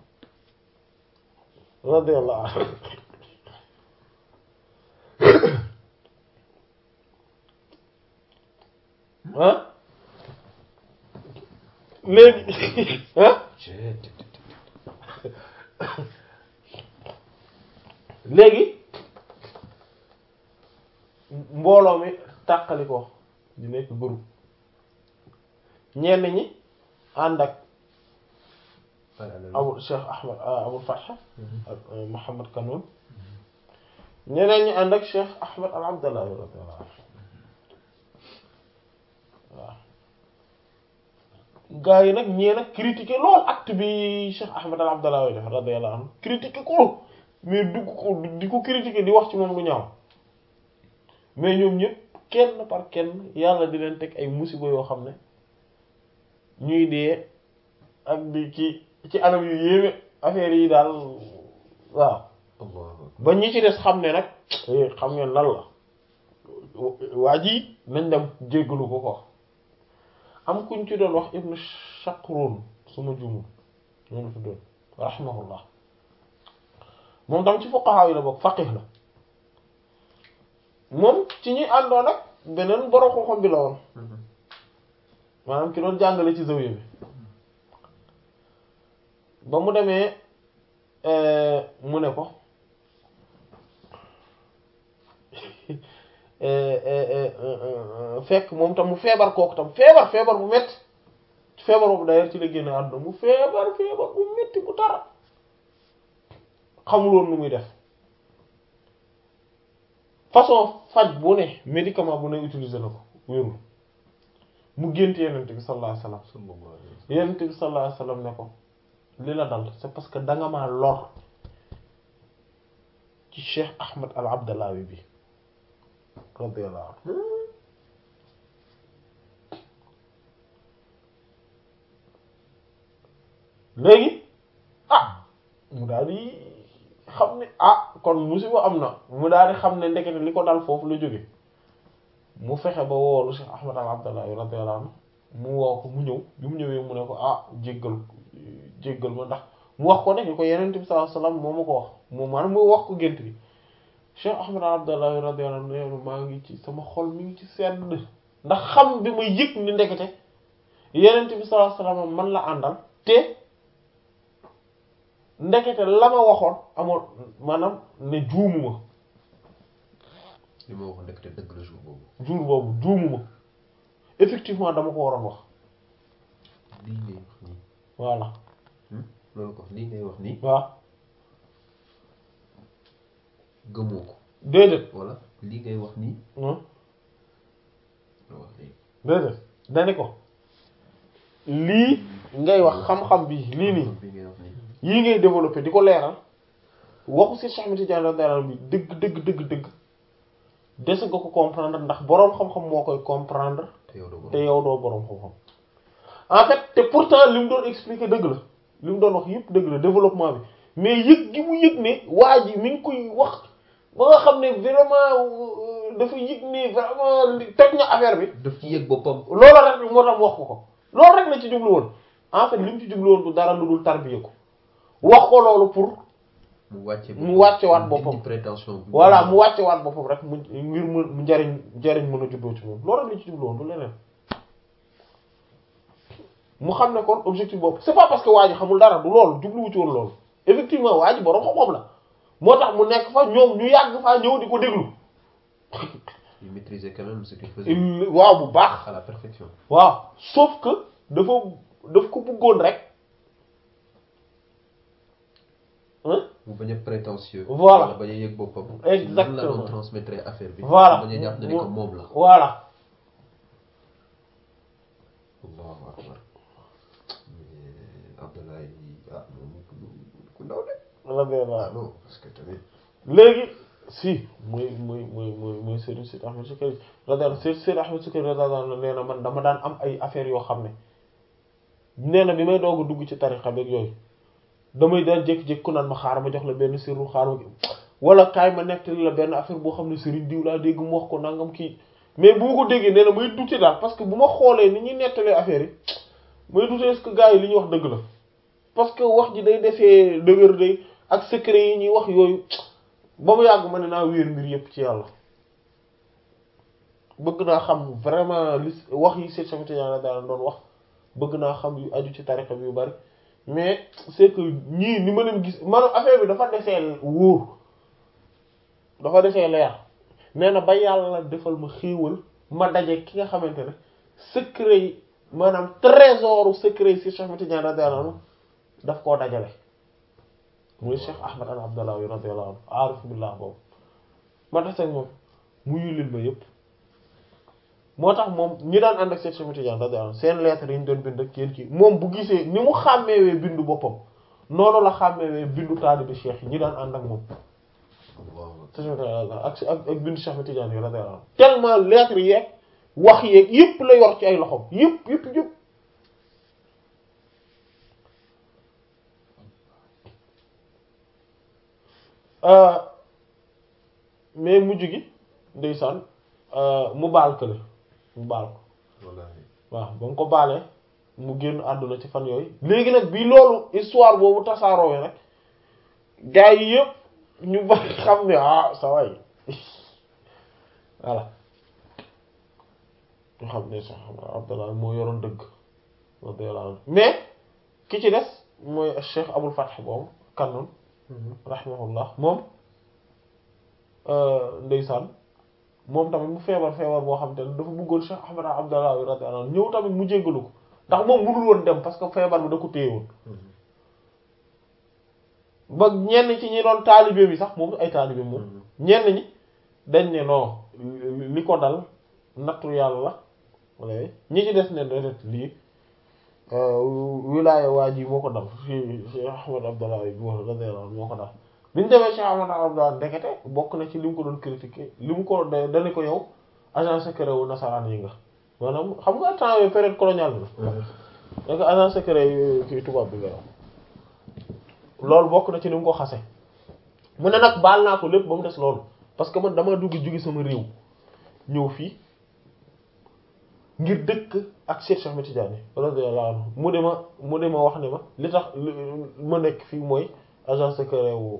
radiyallahu anhu ah léegi ah léegi mbooloo mi tàqali ko di nekk groupe ñenn ñi ànd ak abul Cheikh Ahmed abul Fath ak Mouhamed Kanoun ñeneen ñi ànd ak Cheikh Ahmed al Abdallah radiyallahu anhu waaw gaa yi nag ñee nag critiquer lool acte bi Cheikh Ahmed al Abdallah way def radiyallahu anhu critiquer ko mais dugg ko di ko critiquer di wax ci moom lu ñaaw mais ñoom ñëpp kenn par kenn yàlla di leen teg ay musiba yoo xam ne ñuy dee ak di ci ci anam yu yéeme affaire yi daal waaw ba ñi ci des xam ne nag xam ngeen lan la waa ji nañ dem jéggalu ko ko am kuñ ci doon wax ibnu Shaqrun suma juumul noonu la fi doon rahimahullah moom tam ci fuqaha yi la bokk faqih la moom ci ñi àndoon ak beneen borom xam-xam bi la woon maanaam ki doon jàngale ci zawiya bi ba mu demee mu ne ko fekk moom tam mu feebar kooku tam feebar feebar bu metti feebar boobu d'ailleurs ci la génne àdduna mu feebar feebar bu metti bu tara xamuloon nu muy def façon faj bu ne médicament bu ne utiliser na ko wérul mu gént yenent bi sallallahu alayhi wasallam yenent bi sallallahu alayhi wasallam ne ko li la dal c'est parce que danga maa lor ci Cheikh Ahmed al Abdallawi bi radiyallahu anhu léegi ah mu daal di xam ne ah kon musiba am na mu daal di xam ne ndekete li ko dal foofu la jóge mu fexe ba woolu Cheikh Ahmed al Abdallahi radiyallahu anhu mu woo ko mu ñëw bi mu ñëwee mu ne ko ah jéggal jéggal ma ndax mu wax ko ne ni ko Yonent bi sallallahu alayhi wasallam moo ma ko wax moom maanaam mu wax ko gént bi Cheikh Ahmed al Abdallahi radiyallahu anhu nee maa ngi ci sama xol mi ngi ci sedd ndax xam bi ma yëg ni ndekete Yonent bi sallallahu alayhi wasallam man la àndal te ndekete la ma waxoon amoon maanaam ne juumuma li ma waxoon ndekete dëgg la jour boobu. jour boobu juumuma effectivement dama ko waroon wax lii ngay wax nii. voilà loolu ko lii ngay wax nii. waaw gëmoo ko. déedéet wala lii ngay wax nii. non la wax léegi. déedéet dani ko lii ngay wax xam-xam bi lii nii bi ngay wax nii. yii ngay développé di ko leeral waxu si Cheikh Ahmed Tidiane radiyallahu anhu bi dëgg dëgg dëgg dëgg dese nga ko comprendre ndax boroom xam-xam moo koy comprendre te yow doo te yow doo boroom xam-xam en fait te pourtant li mu doon expliquer dëgg la li mu doon wax yëpp dëgg la développement bi mais yëg gi mu yëg ne waa ji mi ngi koy wax ba nga xam ne vraiment dafa yëg ne vraiment li toj na affaire bi daf ci yëg boppam. loolu rek moo tax wax ko ko loolu rek la ci jublu woon en fait li mu ci jublu woon du dara lu dul tarbiya ko wax ko loolu pour mu wàcce mu wàcce waat boppam. dindi prétention bi. voilà mu wàcce waat boppam rek mu ngir mu mu njariñ njariñ mën a juddoo ci moom loolu rek la ci jublu woon du leneen mu xam ne kon objectif boobu c'est pas parce que waa ji xamul dara du loolu jubluwu ci woon loolu effectivement waa ji boroom xam-xam la moo tax mu nekk fa ñoom ñu yàgg faa ñëw di ko déglu il maîtrisait quand même ce qu'il faisait. il waaw bu baax à la perfection. waaw sauf que dafa daf ko bëggoon rek hein mu bañ a prétentieux. Voilà. wala bañ a yëg boppam. Exactement. nan la doon transmettre affaire bi. voilà bañ a jàpp ne ni que moom la. voilà Allahu akbar. mais Abdoulaye ah moom ku ku ndaw de. radiyallahu ah anhu non parce que tamit. léegi si mooy mooy mooy mooy mooy Serigne Sidi Ahmed Sukari radiyallahu Serigne Sidi Ahmed Sukari radiyallahu nee na man dama daan am ay affaires yoo xam ne nee na bi may doog a dugg ci tarixa beeg yooyu damay daan jékki-jékki ku naan ma xaar ma jox la benn sirru xaar ma wala kaay ma nettali la benn affaire boo xam ne Serigne diw laa dégg mu wax ko nangam kii mais bu ma ko déggee nee na may dute daal parce que bu ma xoolee ni ñuy nettalee affaire yi may dute est-ce que gars yi li ñuy wax dëgg la parce que wax ji day defee dëgër day ak secret yi ñuy wax yooyu ba mu yàgg ma ne naa wéer mbir yépp ci yàlla bëgg naa xam vraiment li wax yi Seydou Cheikh Tidiane daal doon wax bëgg naa xam yu aju ci tarixa bi yu bari mais c'est que ñii ni ma leen gis maanaam affaire bi dafa desee wóor dafa desee leer nee na ba yàlla defal ma xéewal ma daje ki nga xamante ne secret yi maanaam trésoru secret yi si Cheikh Tidiane daal anhu daf koo dajale muy Cheikh Ahmad al Abdallahi radiyallahu anhu aarif billah boobu ma tax moom mu yulil ma yépp moo tax moom ñi daan ànd ak Cheikh Cheikh Tidiane radiyallahu anhu seen lettre yi ñu doon bind ak yéen kii moom bu gisee ni mu xàmmeewee bindu boppam noonu la xàmmeewee bindu taalibi Cheikh yi ñi daan ànd ak moom ak ak ak bindu Cheikh Tidiane yi radiyallahu anhu tellement lettre yeeg wax yeeg yépp la yor ci ay loxom yépp yépp yépp mais mujj gi ndeysaan mu baal kële mu baal ko waaw ba nga ko baalee mu génn àdduna ci fan yooyu léegi nag bi loolu histoire boobu tasaaroo rek gars yi yëpp ñu ba xam ne ah sa way voilà ñu xam ne sax Abdallah moo yoroon dëgg radiyallahu anhu mais ki ci des mooy Cheikh Abul Fath boobu kannoon rahimahullah moom ndeysaan moom tamit mu feebar feebar boo xam te ne dafa bëggoon Cheikh Ahmad Abdallah radiyallahu anhu ñëw tamit mu jéggalu ko ndax moom mënul woon dem parce que feebar bi da ko téye woon ba ñenn ci ñi doon taalibe bi sax moom ay taalibe moom ñenn ñi dañ ne non li ko dal nattu yàlla la wala ñi ci des ne déedéet lii wilaaya waa ji moo ko dal fi Cheikh Ahmad Abdallah bi radiyallahu anhu moo ko dal bi ñu demee Cheikh Ahmad Abdallah ndekete bokk na ci li mu ko doon critiquer li mu ko da dane ko yow agent secret wu nasaraan yi nga maanaam xam nga temps yooyu période coloniale bi la da agent secret yu kii tubaab bi nga yow loolu bokk na ci li mu ko xase mu ne nag baal naa ko lépp ba mu des loolu parce que man dama dugg jóge sama réew ñëw fii ngir dëkk ak Cheikh Ahmed Tidiane radiyallahu anhu mu de ma mu de ma wax ne ma li tax ma nekk fii mooy agent secret wu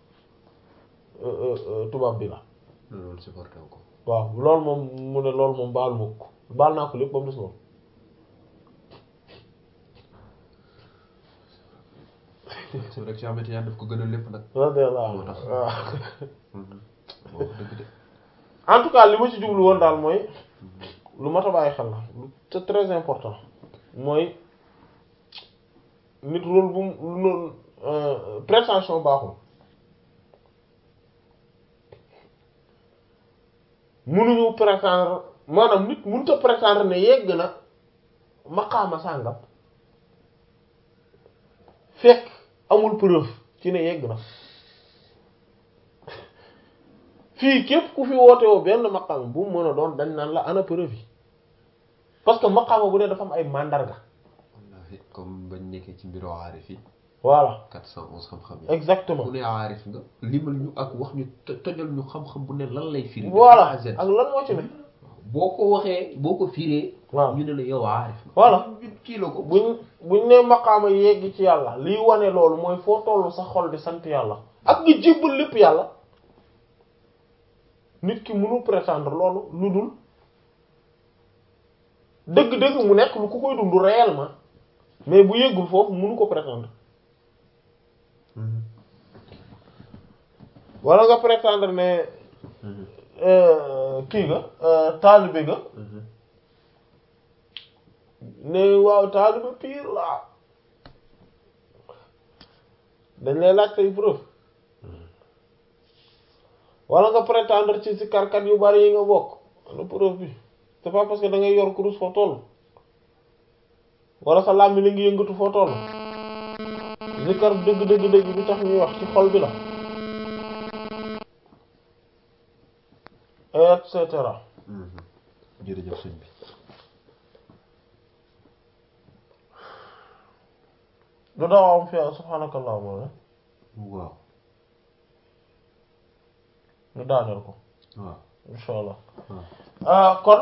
tubaab bi la loolu supporté ko waaw loolu moom mu ne loolu moom baalu ma ko baal naa ko lépp ba mu des loolu c'est vrai que Cheikh Ahmed Tidiane daf ko gën a lépp nag radiyallahu moo anhu tax waaw moo wax dëgg de en tout cas li ma ci jublu woon daal mooy lu mat a bàyyi xel la lu c'est très important mooy nit rôle bu mu noonu prétention baaxul mënuñu prétendre maanaam nit mënut a prétendre ne yegg na maqaama sàngam fekk amul preuve ci ne yegg na fii képp ku fi woote woo benn maqaama bu mu mën a doon dañ naan la ana preuve yi parce que maqaama bu ne dafa am ay mandarga wallahi comme bañ nekkee ci mbiru aarif yi voilà 411 xam-xam yi exactement ku ne aarif nga limal ñu ak wax ñu to- tojal ñu xam-xam bu ne lan lay firi voilà A à Z. ak lan moo ci ne boo ko waxee boo ko firee waaw ñu ne la yow aarif nga Voilà. ñu kii la ko buñ buñ ne maqaama yegg ci yàlla liy wane loolu mooy foo tollu sa xol di sant yàlla ak nga jébbal lépp yàlla nit ki mënu prétendre loolu lu dul dëgg-dëgg mu nekk lu ku koy dund réellement mais bu yeggul foofu mënu ko prétendre Mhm. wala nga prétendre ne Mhm. euh, kii nga euh, taalibe nga Mhm. ne waaw taalibe pire la dañ lay laaj say preuve wala nga prétendre ci si karkat yu bari yi nga bokk ana preuve bi c'est pas parce que da ngay yor kurus foo toll wala sa làmmi la ngi yëngatu foo toll zikar dëgg dëgg dëgg bi tax ñuy wax ci xol bi la et cetera jërëjëf sëñ bi du daaw am fi subhaanakallahumma la waaw ñu daaneel ko waaw insha allah waaw ah kon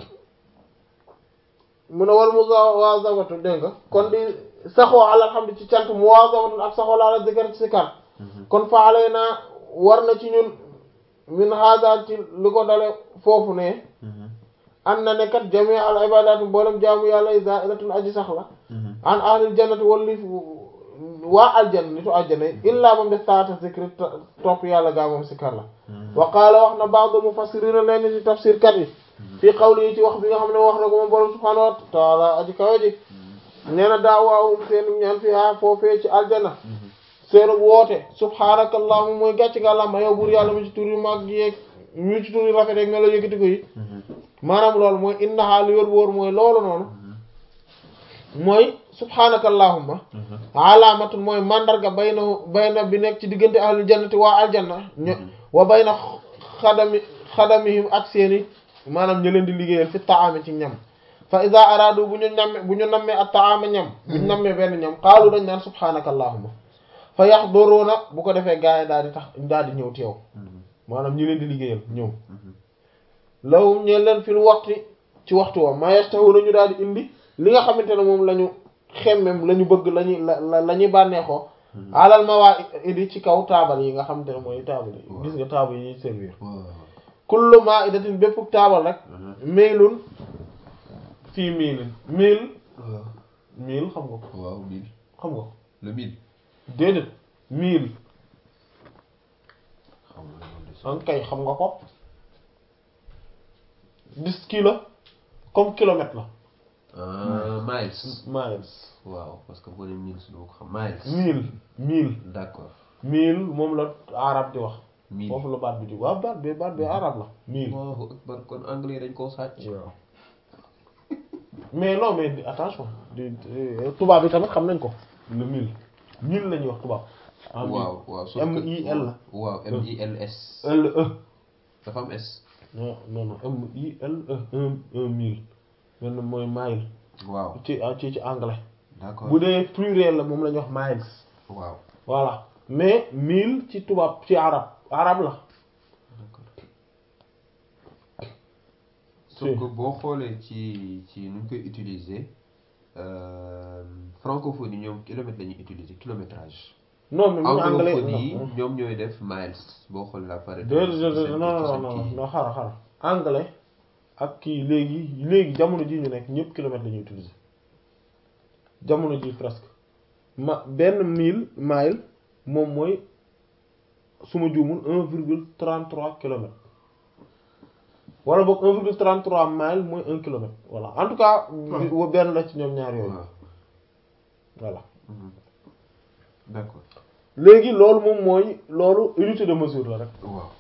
mu ne wal muwaazabatu dégg nga kon di saxoo alhamdu ci cant muwaazabatu ak saxoo la zikr ci sikar kon faale naa war na ci ñun min hada ci li ko dale foofu ne an na ne kat jami al ibadatu mboolem jaamu yàlla yi za'ilatun aji sax la an ahlil jannati walli waa aljanna nitu aljanna yi illaa moom def taata zikri topp yàlla gaa moom sikar la wa qaala wax na ba'du mufassirina leen ci tafsir kat yi fii qawli yi ci wax bi nga xam ne wax na ko moom borom subhaanahu wa taala aji kawe ji nee na daawaawum seen ñaan fi haa foofee ci aljanna seenu woote subhaanakallahumma mooy gàcc nga làmba yow buur yàlla mu ci tur yu mag yeeg mu ci tur yu rafet yeeg melo yëkkati ko yi maanaam loolu mooy innahaa li wër wóor mooy loolu noonu mooy subhaanakallahumma alaamatun mooy mandarga bayna bayna bi nekk ci diggante ahlul jannati waa aljanna ño wa bayna xadami xadamihim ak seeni maanaam ñu leen di liggéeyal fi taami ci ñam fa iza aradu bu ñu namme bu ñu nammee ak taama ñam bu ñu nammee benn ñam xaalu dañ naan subhaanakallahumma fa yaxduruuna bu ko defee gaay daal di tax daal di ñëw teew maanaam ñi leen di liggéeyal ñëw lawum ñeen leen fil waxti ci waxtu wa ma yastahuna ñu daal di indi li nga xamante ne moom la ñu xemmem la ñu bëgg lañuy la la ñuy bànneexoo alal ma waa idi ci kaw taabal yi nga xamante ne mooy taabal yi gis nga taabal yi ñuy servir kullu ma idatin bépp taabal rek mailun fii miilin miil miil xam nga ko waaw mille xam nga ko le mille déedéet miil xam nga loolu de an kay xam nga ko dix kilo comme kilomètre la ah miles miles waaw parce que boo nee mille su doo ko xam miles mille mille d'accord mille moom la arab di wax mille foofu la baat bi di waaw baat bi baat bi arab la mille Allahu akbar kon anglais dañ koo sàcc waaw mais non mais di- attention di di- tubaab bi tamit xam nañ ko le mille mille la ñuy wax tubaab en mille. waaw waaw sauf M que- I L la. waaw M I L S L E dafa am S non non non M I L E un un mille benn mooy mile waaw ci ci ci anglais d'accord bu dee pluriel la moom la ñuy wax miles waaw voilà mais mille ci tubaab ci arab arab la d'accord sauf Si. que boo xoolee ci ci nu ñu koy utiliser euh, francophonie ñoom kilomètre la ñuy utiliser kilométrage non mais mu anglais anglophone yi non ñoom ñooy def miles boo xoolee la pare déedéet déedéet non non non non xara xara anglais ak kii léegi léegi jamono ji ñu nekk ñëpp kilomètre la ñuy utiliser jamono ji presque ma benn mille mile moom mooy su ma juumul un virgule trente trois kilomètres wala boog un virgule trente trois mile mooy un kilomètre voilà en tout cas wa benn la ci ñoom ñaar yooyu waaw voilà Mhm. d'accord léegi loolu moom mooy loolu unité de mesure la rek waaw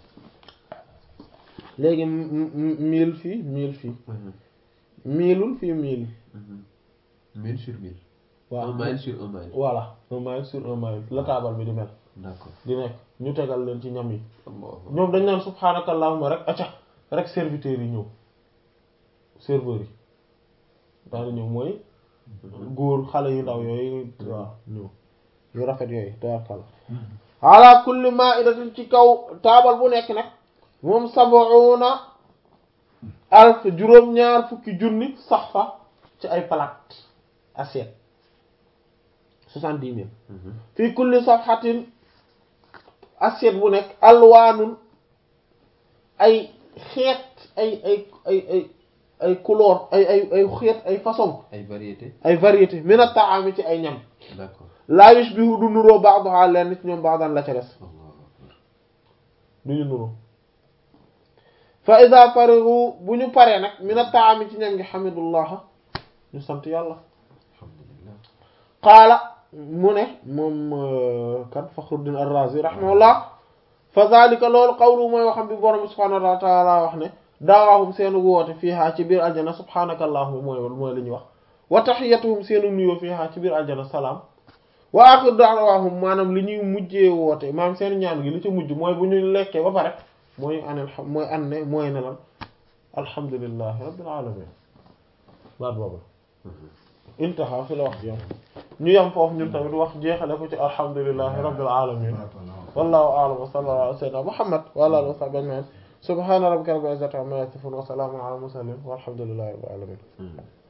léegi m- m- mille fii mille fii Mhm. miilul fii mille Mhm. mille sur mille waaw un mile sur un mile voilà un mile sur un mile la taabal bi di mel d'accord di nekk ñu tegal leen ci ñam yi Allahu ñoom dañ naan subhaanakallahumma rek acca rek serviteurs yi ñëw serveurs yi daal di ñëw mooy góor xale yu ndaw yooyu waaw ñëw yu rafet yooyu tabarkalla ala kulli ma'idatin ci kaw taabal bu nekk nag moom sab'una alf juróom-ñaar fukki junni sax fa ci ay plate assiette soixante-dix mille Mhm. fii kulli safhatin assiette bu nekk alwaanun ay xeet ay ay ay ay ay couleur ay ay ay xeet ay façon ay variété ay variété min at-ta'ami ci ay ñam d'accord laa yushbihu du nuroo ba'daha lenn ci ñoom ba'dan la ca des Allahu akbar du ñu nuroo fa idha farihu bu ñu paree nag min at-ta'ami ci ñam gi hamidullah ñu sant yàlla alhamdulillah qaala mu ne moom kan Fakhruddin ar-Razi rahimahullah fa zalika loolu qawlu mooy waxam bi borom subhanahu wa ta'ala wax ne daawaahum seenu woote fiihaa ci biir aljana subhanaka allahumma mooy mooy li ñuy wax wa tahiyyatuhum seenu nuyoo fiihaa ci biir aljana salaam wa axiru da'waahum maanaam li ñuy mujjee woote maanaam seen ñaan gi li ci mujj mooy bu ñu lekkee ba pare mooy an mooy an ne mooy ne lan alhamdulillahi rabbil alamin baat boobu intaha fi la wax yam ñu yam foofu ñun tamit wax jeexale ko ci alhamdulillahi rabbil alamin wallahu a'lam wa sallallahu ala sayyidina muhammad wa ala alihi wa sahbihi ajma'in subhana rabbika rabbil izzati amma yasifun wa salamun ala al mursalin walhamdulillahi rabbil alamin